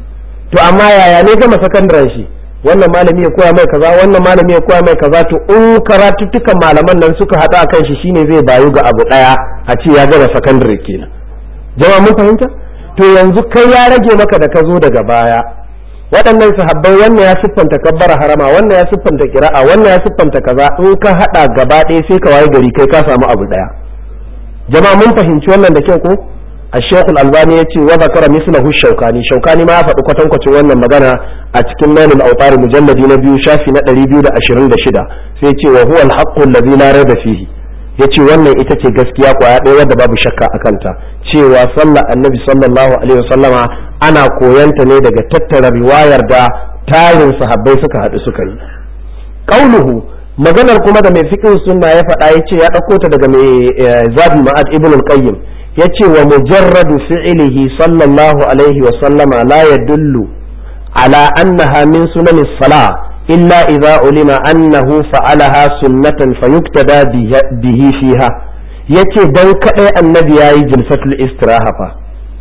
to amma yaya ne gama sakandaren shi wannan malami ya koya mai kaza wannan malami ya koya mai kaza to in karatuttukan malaman nan suka haɗu a kan shi shine zai bayu ga abu ɗaya a ce ya gama sakandare kenan jama'a mun fahimta to yanzu kai ya rage maka da ka zo daga baya waɗannan sahabbai wannan ya siffanta kabbara harama wannan ya siffanta kira'a wannan ya siffanta kaza in ka haɗa gaba ɗaya sai ka waye gari kai ka samu abu ɗaya jama'a mun fahimci wannan da kyau ko الشيخ الألباني يتي وذكر مثله الشوكاني شوكاني ما أفضل قطن قطن وانا مغانا أتكن نال الأوطار مجلد نبيو شافي نتري بيو دا أشرين دا شدا سيتي وهو الحق الذي لا ريب فيه yace wannan ita ce gaskiya kwaya ɗaya wadda babu shakka a kanta cewa sallar annabi sallallahu alaihi wasallama ana koyanta ne daga tattara riwayar da tarin sahabbai suka haɗu suka yi qauluhu maganar kuma da mai fiqh sunna ya faɗa yace ya ɗauko ta daga mai zabi ma'ad ibn al-qayyim yace wa mujarradu fi'lihi sallallahu alaihi wa sallama la yadullu ala annaha min sunanis salah illa idza ulima annahu fa'alaha sunnatan fayuktada bihi fiha yace dan kadai annabi yayi jilsatul istiraha fa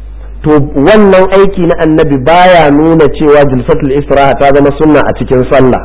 to wannan aiki na annabi baya nuna cewa jilsatul istiraha ta zama sunna a cikin sallah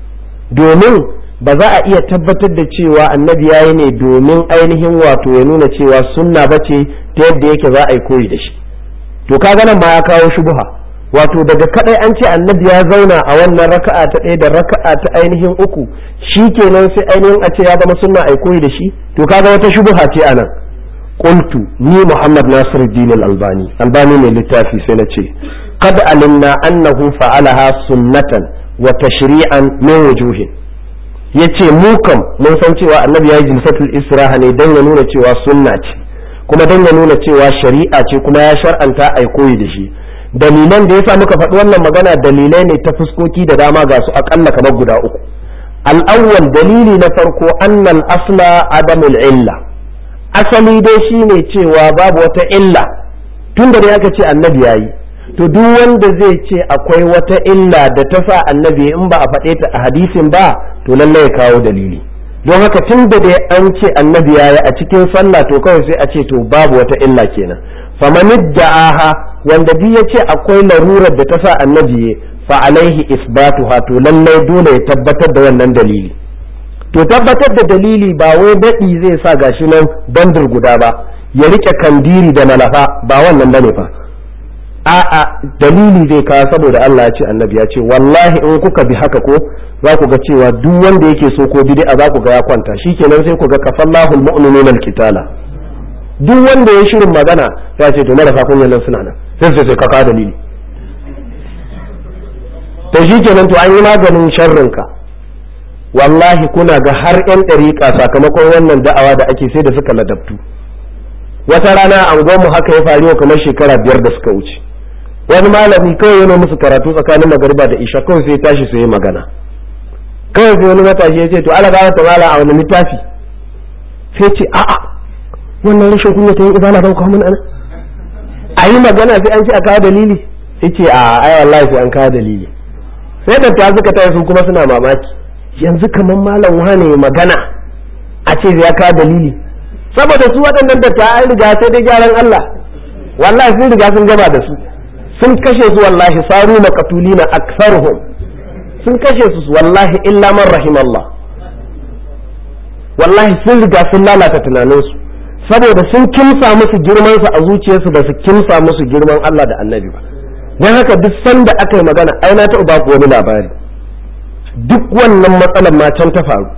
domin ba za a iya tabbatar da cewa annabi ya yi ne domin ainihin wato ya nuna cewa sunna ba ce ta yadda yake za a yi koyi da shi to kaga nan ma ya kawo shubuha wato daga kadai an ce annabi ya zauna a wannan raka'a ta ɗaya da raka'a ta ainihin uku shi kenan sai ainihin a ce ya zama sunna a yi koyi da shi to kaga wata shubuha ce a nan qultu ni muhammad nasiruddin al-albani albani ne littafi sai na ce qad alimna annahu fa'alaha sunnatan wa tashri'an min wujuhin ya ce mu kam mun san cewa annabi ya yi jilsatul istiraha ne don ya nuna cewa sunna ce kuma don ya nuna cewa shari'a ce kuma ya shar'anta a koyi da shi dalilan da ya sa muka faɗi wannan magana dalilai ne ta fuskoki da dama ga su akalla kamar guda uku al'awwal dalili na farko annal asla adamul illa asali dai shine cewa babu wata illa tun da aka ce annabi ya yi to duk wanda zai ce akwai wata illa da ta sa annabi in ba a faɗe ta a hadisin ba to lallai ya kawo dalili don haka tun da dai an ce annabi ya yi a cikin sallah to kawai sai a ce to babu wata illa kenan faman da'aha wanda duk ya ce akwai larurar da ta sa annabi ya fa alaihi isbatuha to lallai dole ya tabbatar da wannan dalili to tabbatar da dalili ba wai daɗi zai sa gashi nan bandir guda ba ya rike kandiri da malafa ba wannan bane fa a'a dalili zai kawo saboda Allah ya ce annabi ya ce wallahi in kuka bi haka ko za ku ga cewa duk wanda yake so ko bid'a za ku ga ya kwanta shikenan sai ku ga kafallahu almu'minuna alqitala duk wanda ya shirin magana ya ce to marasa kunyan nan suna nan sai sai ka kawo dalili to shikenan to an yi maganin sharrin ka wallahi kuna ga har yan dariƙa sakamakon wannan da'awa da ake sai da suka ladabtu wata rana an mu haka ya faru kamar shekara biyar da suka wuce wani malami kawai yana musu karatu tsakanin magariba da isha kawai sai tashi sai magana kawai sai wani matashi ya ce to ala gaba ta mala a wani littafi sai ce a'a wannan rashin kunya ta yin ibana don kawo ana a yi magana sai an ce a kawo dalili sai ce a ai wallahi sai an kawo dalili sai da ta suka taya su kuma suna mamaki yanzu kamar malam wane magana a ce ya kawo dalili saboda su waɗannan da ta an riga sai dai gyaran Allah wallahi sun riga sun gama da su sun kashe su wallahi saru maqatulina aktharuhum sun kashe su wallahi illa man rahimallah wallahi sun riga sun lalata tunaninsu saboda sun kimsa musu girman su a zuciyarsu ba su kimsa musu girman Allah da Annabi ba dan haka duk sanda aka yi magana ai na taɓa baku wani labari duk wannan matsalar ma can ta faru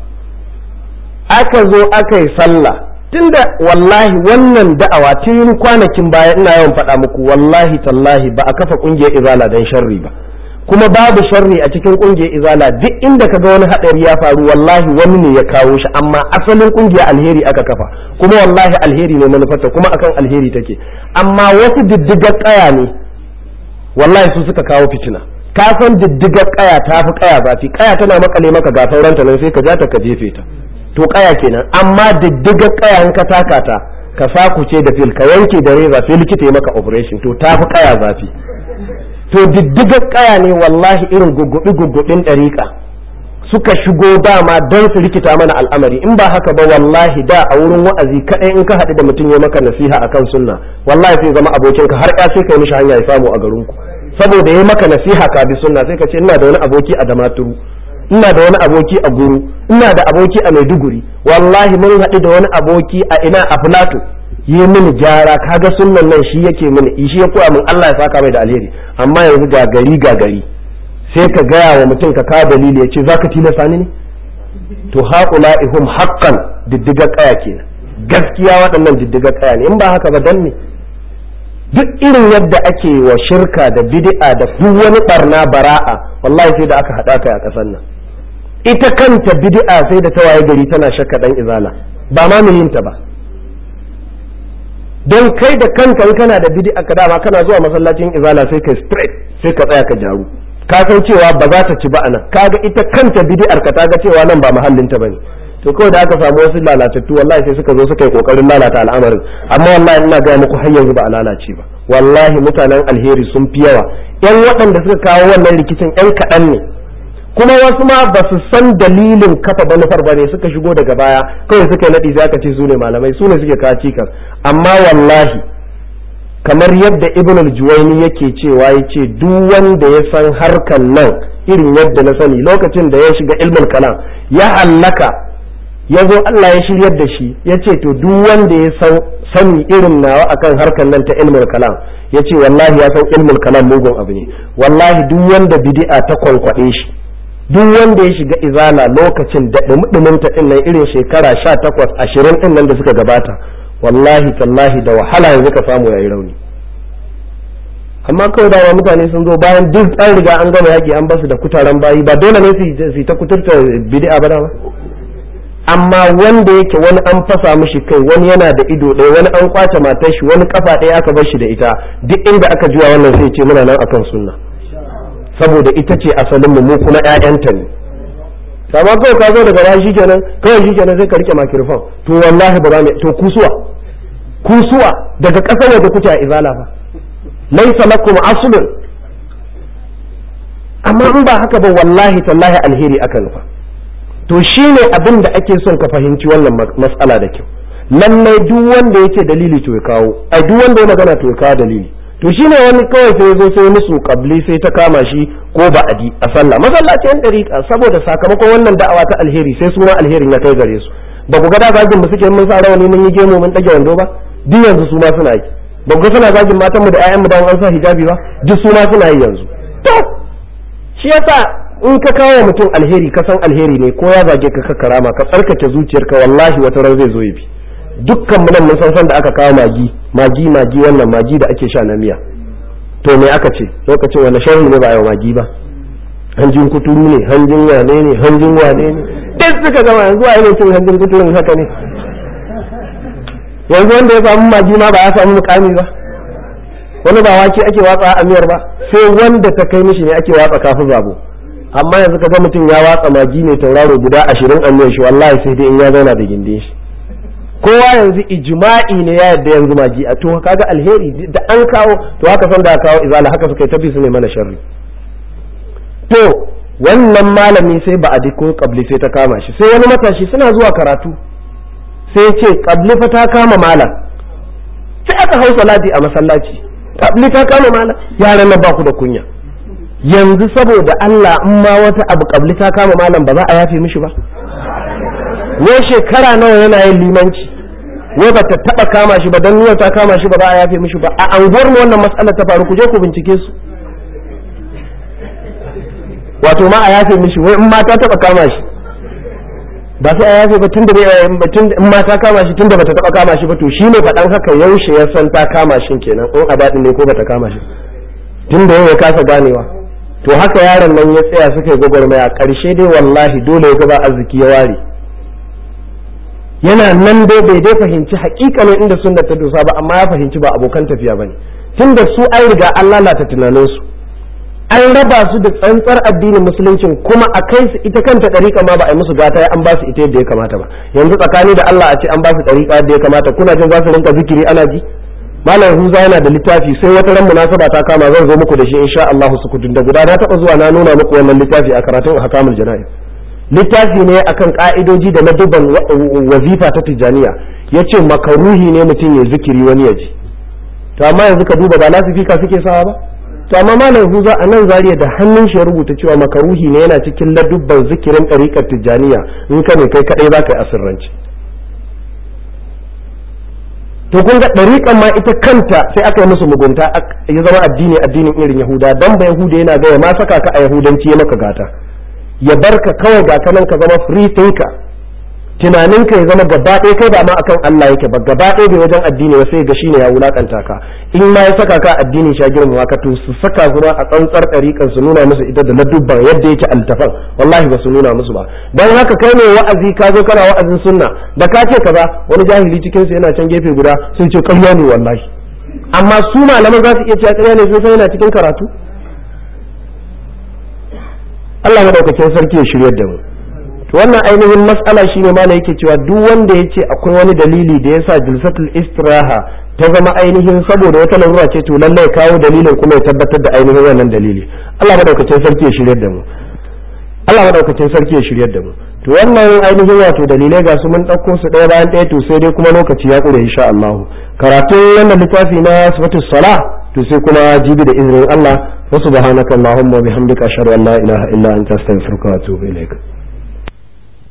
aka zo aka yi sallah tunda wallahi wannan da'awa tun kwanakin baya ina yawan faɗa muku wallahi tallahi ba a kafa ƙungiyar izala don sharri ba kuma babu sharri a cikin ƙungiyar izala duk inda ka ga wani haɗari ya faru wallahi wani ne ya kawo shi amma asalin ƙungiyar alheri aka kafa kuma wallahi alheri ne manufarta kuma akan alheri take amma wasu diddigar ƙaya ne wallahi su suka kawo fitina ka san diddigar ƙaya ta fi ƙaya zafi ƙaya tana makale maka ga sauranta nan sai ka ja ta ka jefe ta to kaya kenan amma diddiga kayan ka taka ta ka sakuce da fil ka wanke da reza sai likita ya maka operation to ta fi kaya zafi to diddiga kaya ne wallahi irin guggubi guggubin dariƙa suka shigo dama don su rikita mana al'amari in ba haka ba wallahi da a wurin wa'azi kadai in ka haɗu da mutum ya maka nasiha akan sunna wallahi sai zama abokinka har ya sai kai mishi hanya ya samu a garinku saboda ya maka nasiha ka bi sunna sai ka ce ina da wani aboki a damaturu ina da wani aboki a guru ina da aboki a maiduguri wallahi mun haɗu da wani aboki a ina a filato yi mini gyara kaga sunnan nan shi yake mini shi ya koya min Allah ya saka mai da alheri amma yanzu ga gari ga gari sai ka gaya wa mutum ka kawo dalili ya ce zaka tilasta ni ne to haƙula'ihum haqqan diddiga kaya kenan gaskiya waɗannan diddiga kaya ne in ba haka ba dan ne duk irin yadda ake wa shirka da bid'a da duk wani barna bara'a wallahi sai da aka haɗa kai a ƙasar nan ita kanta bid'a sai da ta waye gari tana shakka dan izala ba ma mu yin ta ba don kai da kanka in kana da bid'a ka dama kana zuwa masallacin izala sai ka straight sai ka tsaya ka jaru ka san cewa ba za ta ci ba anan kaga ita kanta bid'ar ka ta ga cewa nan ba mahallin ta bane to kawai da aka samu wasu lalatattu wallahi sai suka zo suka yi kokarin lalata al'amarin amma wallahi ina ga muku har yanzu ba a lalace ba wallahi mutanen alheri sun fi yawa yan waɗanda suka kawo wannan rikicin yan kaɗan ne kuma wasu ma ba su san dalilin kafa manufar ba ne suka shigo daga baya kawai suka yi naɗi sai aka ce su ne malamai su ne suke kawo cikas amma wallahi kamar yadda ibn al-juwayni yake cewa yace duk wanda ya san harkan nan irin yadda na sani lokacin da ya shiga ilmul kalam ya hallaka ya zo Allah ya shiryar da shi ya ce to duk wanda ya san sani irin nawa akan harkar nan ta ilmul kalam ya ce wallahi ya san ilmul kalam mugun abu ne wallahi duk wanda bid'a ta kwankwaɗe shi duk wanda ya shiga izala lokacin da dumudumin ta din nan irin shekara sha takwas ashirin din nan da suka gabata wallahi tallahi da wahala yanzu ka samu yayi rauni amma kawai dawa mutane sun zo bayan duk an riga an gama yaki an basu da kutaren bayi ba dole ne su ta kuturta bid'a ba dama amma wanda yake wani an fasa mishi kai wani yana da ido ɗaya wani an kwace matar shi wani kafa ɗaya aka bar shi da ita duk inda aka juya wannan sai ce muna nan akan sunna saboda ita ce asalin mu kuma ƴaƴanta ne amma kawai ka zo daga baya shikenan kawai shikenan sai ka rike makirfon to wallahi ba za mu to kusuwa kusuwa daga ƙasar waje kuke a izala fa laysa lakum aslun amma in ba haka ba wallahi tallahi alheri aka nufa to shi ne abin da ake son ka fahimci wannan matsala da kyau lallai duk wanda yake dalili to ya kawo ai duk wanda ya magana to ya kawo dalili to shi ne wani kawai sai zo sai musu kabli sai ta kama shi ko ba'adi a sallah masallacin dariƙa saboda sakamakon wannan da'awa ta alheri sai suna alherin ya kai gare su ba ku ga da zagin mu suke mun sa rawani mun yi gemu mun dage wando ba duk yanzu su ma suna yi ba ku ga suna zagin matan mu da ƴaƴan mu da an sa hijabi ba duk su ma suna yi yanzu to shi yasa in ka kawo mutum alheri ka san alheri ne ko ya zage ka karama ka tsarkake zuciyarka wallahi wata ran zai zo ya bi dukkan mu nan mun san san da aka kawo magi magi magi wannan magi da ake sha na miya to me aka ce lokacin wani sharri ne ba a yi magi ba hanjin kuturu ne hanjin wane ne hanjin wane ne duk suka gama yanzu a yi cin hanjin kuturun haka ne yanzu wanda ya samu magi ma ba ya samu mukami ba wani ba wake ake watsa a miyar ba sai wanda ta kai mishi ne ake watsa kafin zabo amma yanzu ka ga mutum ya watsa magi ne tauraro guda ashirin a miyar shi wallahi sai dai in ya zauna da gindin shi kowa yanzu ijma'i ne ya yadda yanzu magi a to kaga alheri da an kawo to haka san da kawo izala haka suka yi tafi su ne mana sharri to wannan malami sai ba a ko kabli sai ta kama shi sai wani matashi suna zuwa karatu sai ya ce kabli fa ta kama malam sai aka hau salati a masallaci kabli ta kama malam yaran nan ba ku da kunya yanzu saboda Allah in ma wata abu kabli ta kama malam ba za a yafe mishi ba wai shekara nawa yana yin limanci wai ba ta taba kama shi ba don nuna ta kama shi ba za a yafe mishi ba a anguwar mu wannan matsalar ta faru ku je ku bincike su wato ma a yafe mishi wai in ma ta taba kama shi ba sai a yafe ba tun da in ma ta kama shi tun da bata taba kama shi ba to shi ne faɗan haka yaushe ya san ta kama shi kenan in a daɗin ne ko bata kama shi tun da yau ya kasa ganewa to haka yaron nan ya tsaya suka yi gwagwarmaya ƙarshe dai wallahi dole ya gaba arziki ya ware yana nan dai bai dai fahimci hakikanin inda sunna ta dosa ba amma ya fahimci ba abokan tafiya bane tunda su an riga an lalata tunaninsu an raba su da tsantsar addinin musuluncin kuma a kai su ita kanta ɗariƙa ma ba a yi musu gata an ba su ita yadda ya kamata ba yanzu tsakani da Allah a ce an ba su ɗariƙa yadda ya kamata kuna jin za su rinka zikiri ana ji malam huza yana da littafi sai wata ran munasaba ta kama zan zo muku da shi insha Allah su kudin da guda na taɓa zuwa na nuna muku wannan littafi a karatun hakamul jana'i littafi ne akan ka'idoji da na dubban wazifa ta tijaniya yace makaruhi ne mutum ya zikiri wani ya ji to amma yanzu ka duba ba lasifika suke sawa ba to amma malam huza a nan zariya da hannun shi ya rubuta cewa makaruhi ne yana cikin ladubban zikirin ɗariƙar tijjaniya in ka ne kai kaɗai za ka yi asirranci to kun ga ɗariƙan ma ita kanta sai aka yi musu mugunta ya zama addini addinin irin yahuda dan ba yahuda yana gaya ma saka ka a yahudanci ya maka gata ya barka kawai ga kanan ka zama free thinker tunaninka ya zama gaba ɗaya kai ba ma akan Allah yake ba gaba ɗaya bai wajen addini ba sai ga shine ya wulakanta ka in ma ya saka ka addini sha girmama ka to su saka su a tsantsar ɗariƙan su nuna musu ita da ladubban yadda yake altafan wallahi ba su nuna musu ba don haka kai ne wa'azi ka zo kana wa'azin sunna da ka ce kaza wani jahili cikin su yana can gefe guda sun ce ƙarya ne wallahi amma su malaman za su iya cewa ƙarya ne sun san yana cikin karatu Allah madaukakin sarki ya shiryar da mu to wannan ainihin matsala shine ma yake cewa duk wanda ya ce akwai wani dalili da yasa jilsatul istiraha ta zama ainihin saboda wata larura ce to lallai kawo dalilin kuma ya tabbatar da ainihin wannan dalili Allah madaukakin sarki ya shiryar da mu Allah madaukakin sarki ya shiryar da mu to wannan ainihin wato dalilai ga su mun ɗauko su ɗaya bayan ɗaya to sai dai kuma lokaci ya ƙure insha Allah karatun wannan littafi na sifatus sala to sai kuma jibi da izinin Allah wa subhanaka allahumma wa bihamdika ashhadu an la ilaha illa anta astaghfiruka wa atubu ilaik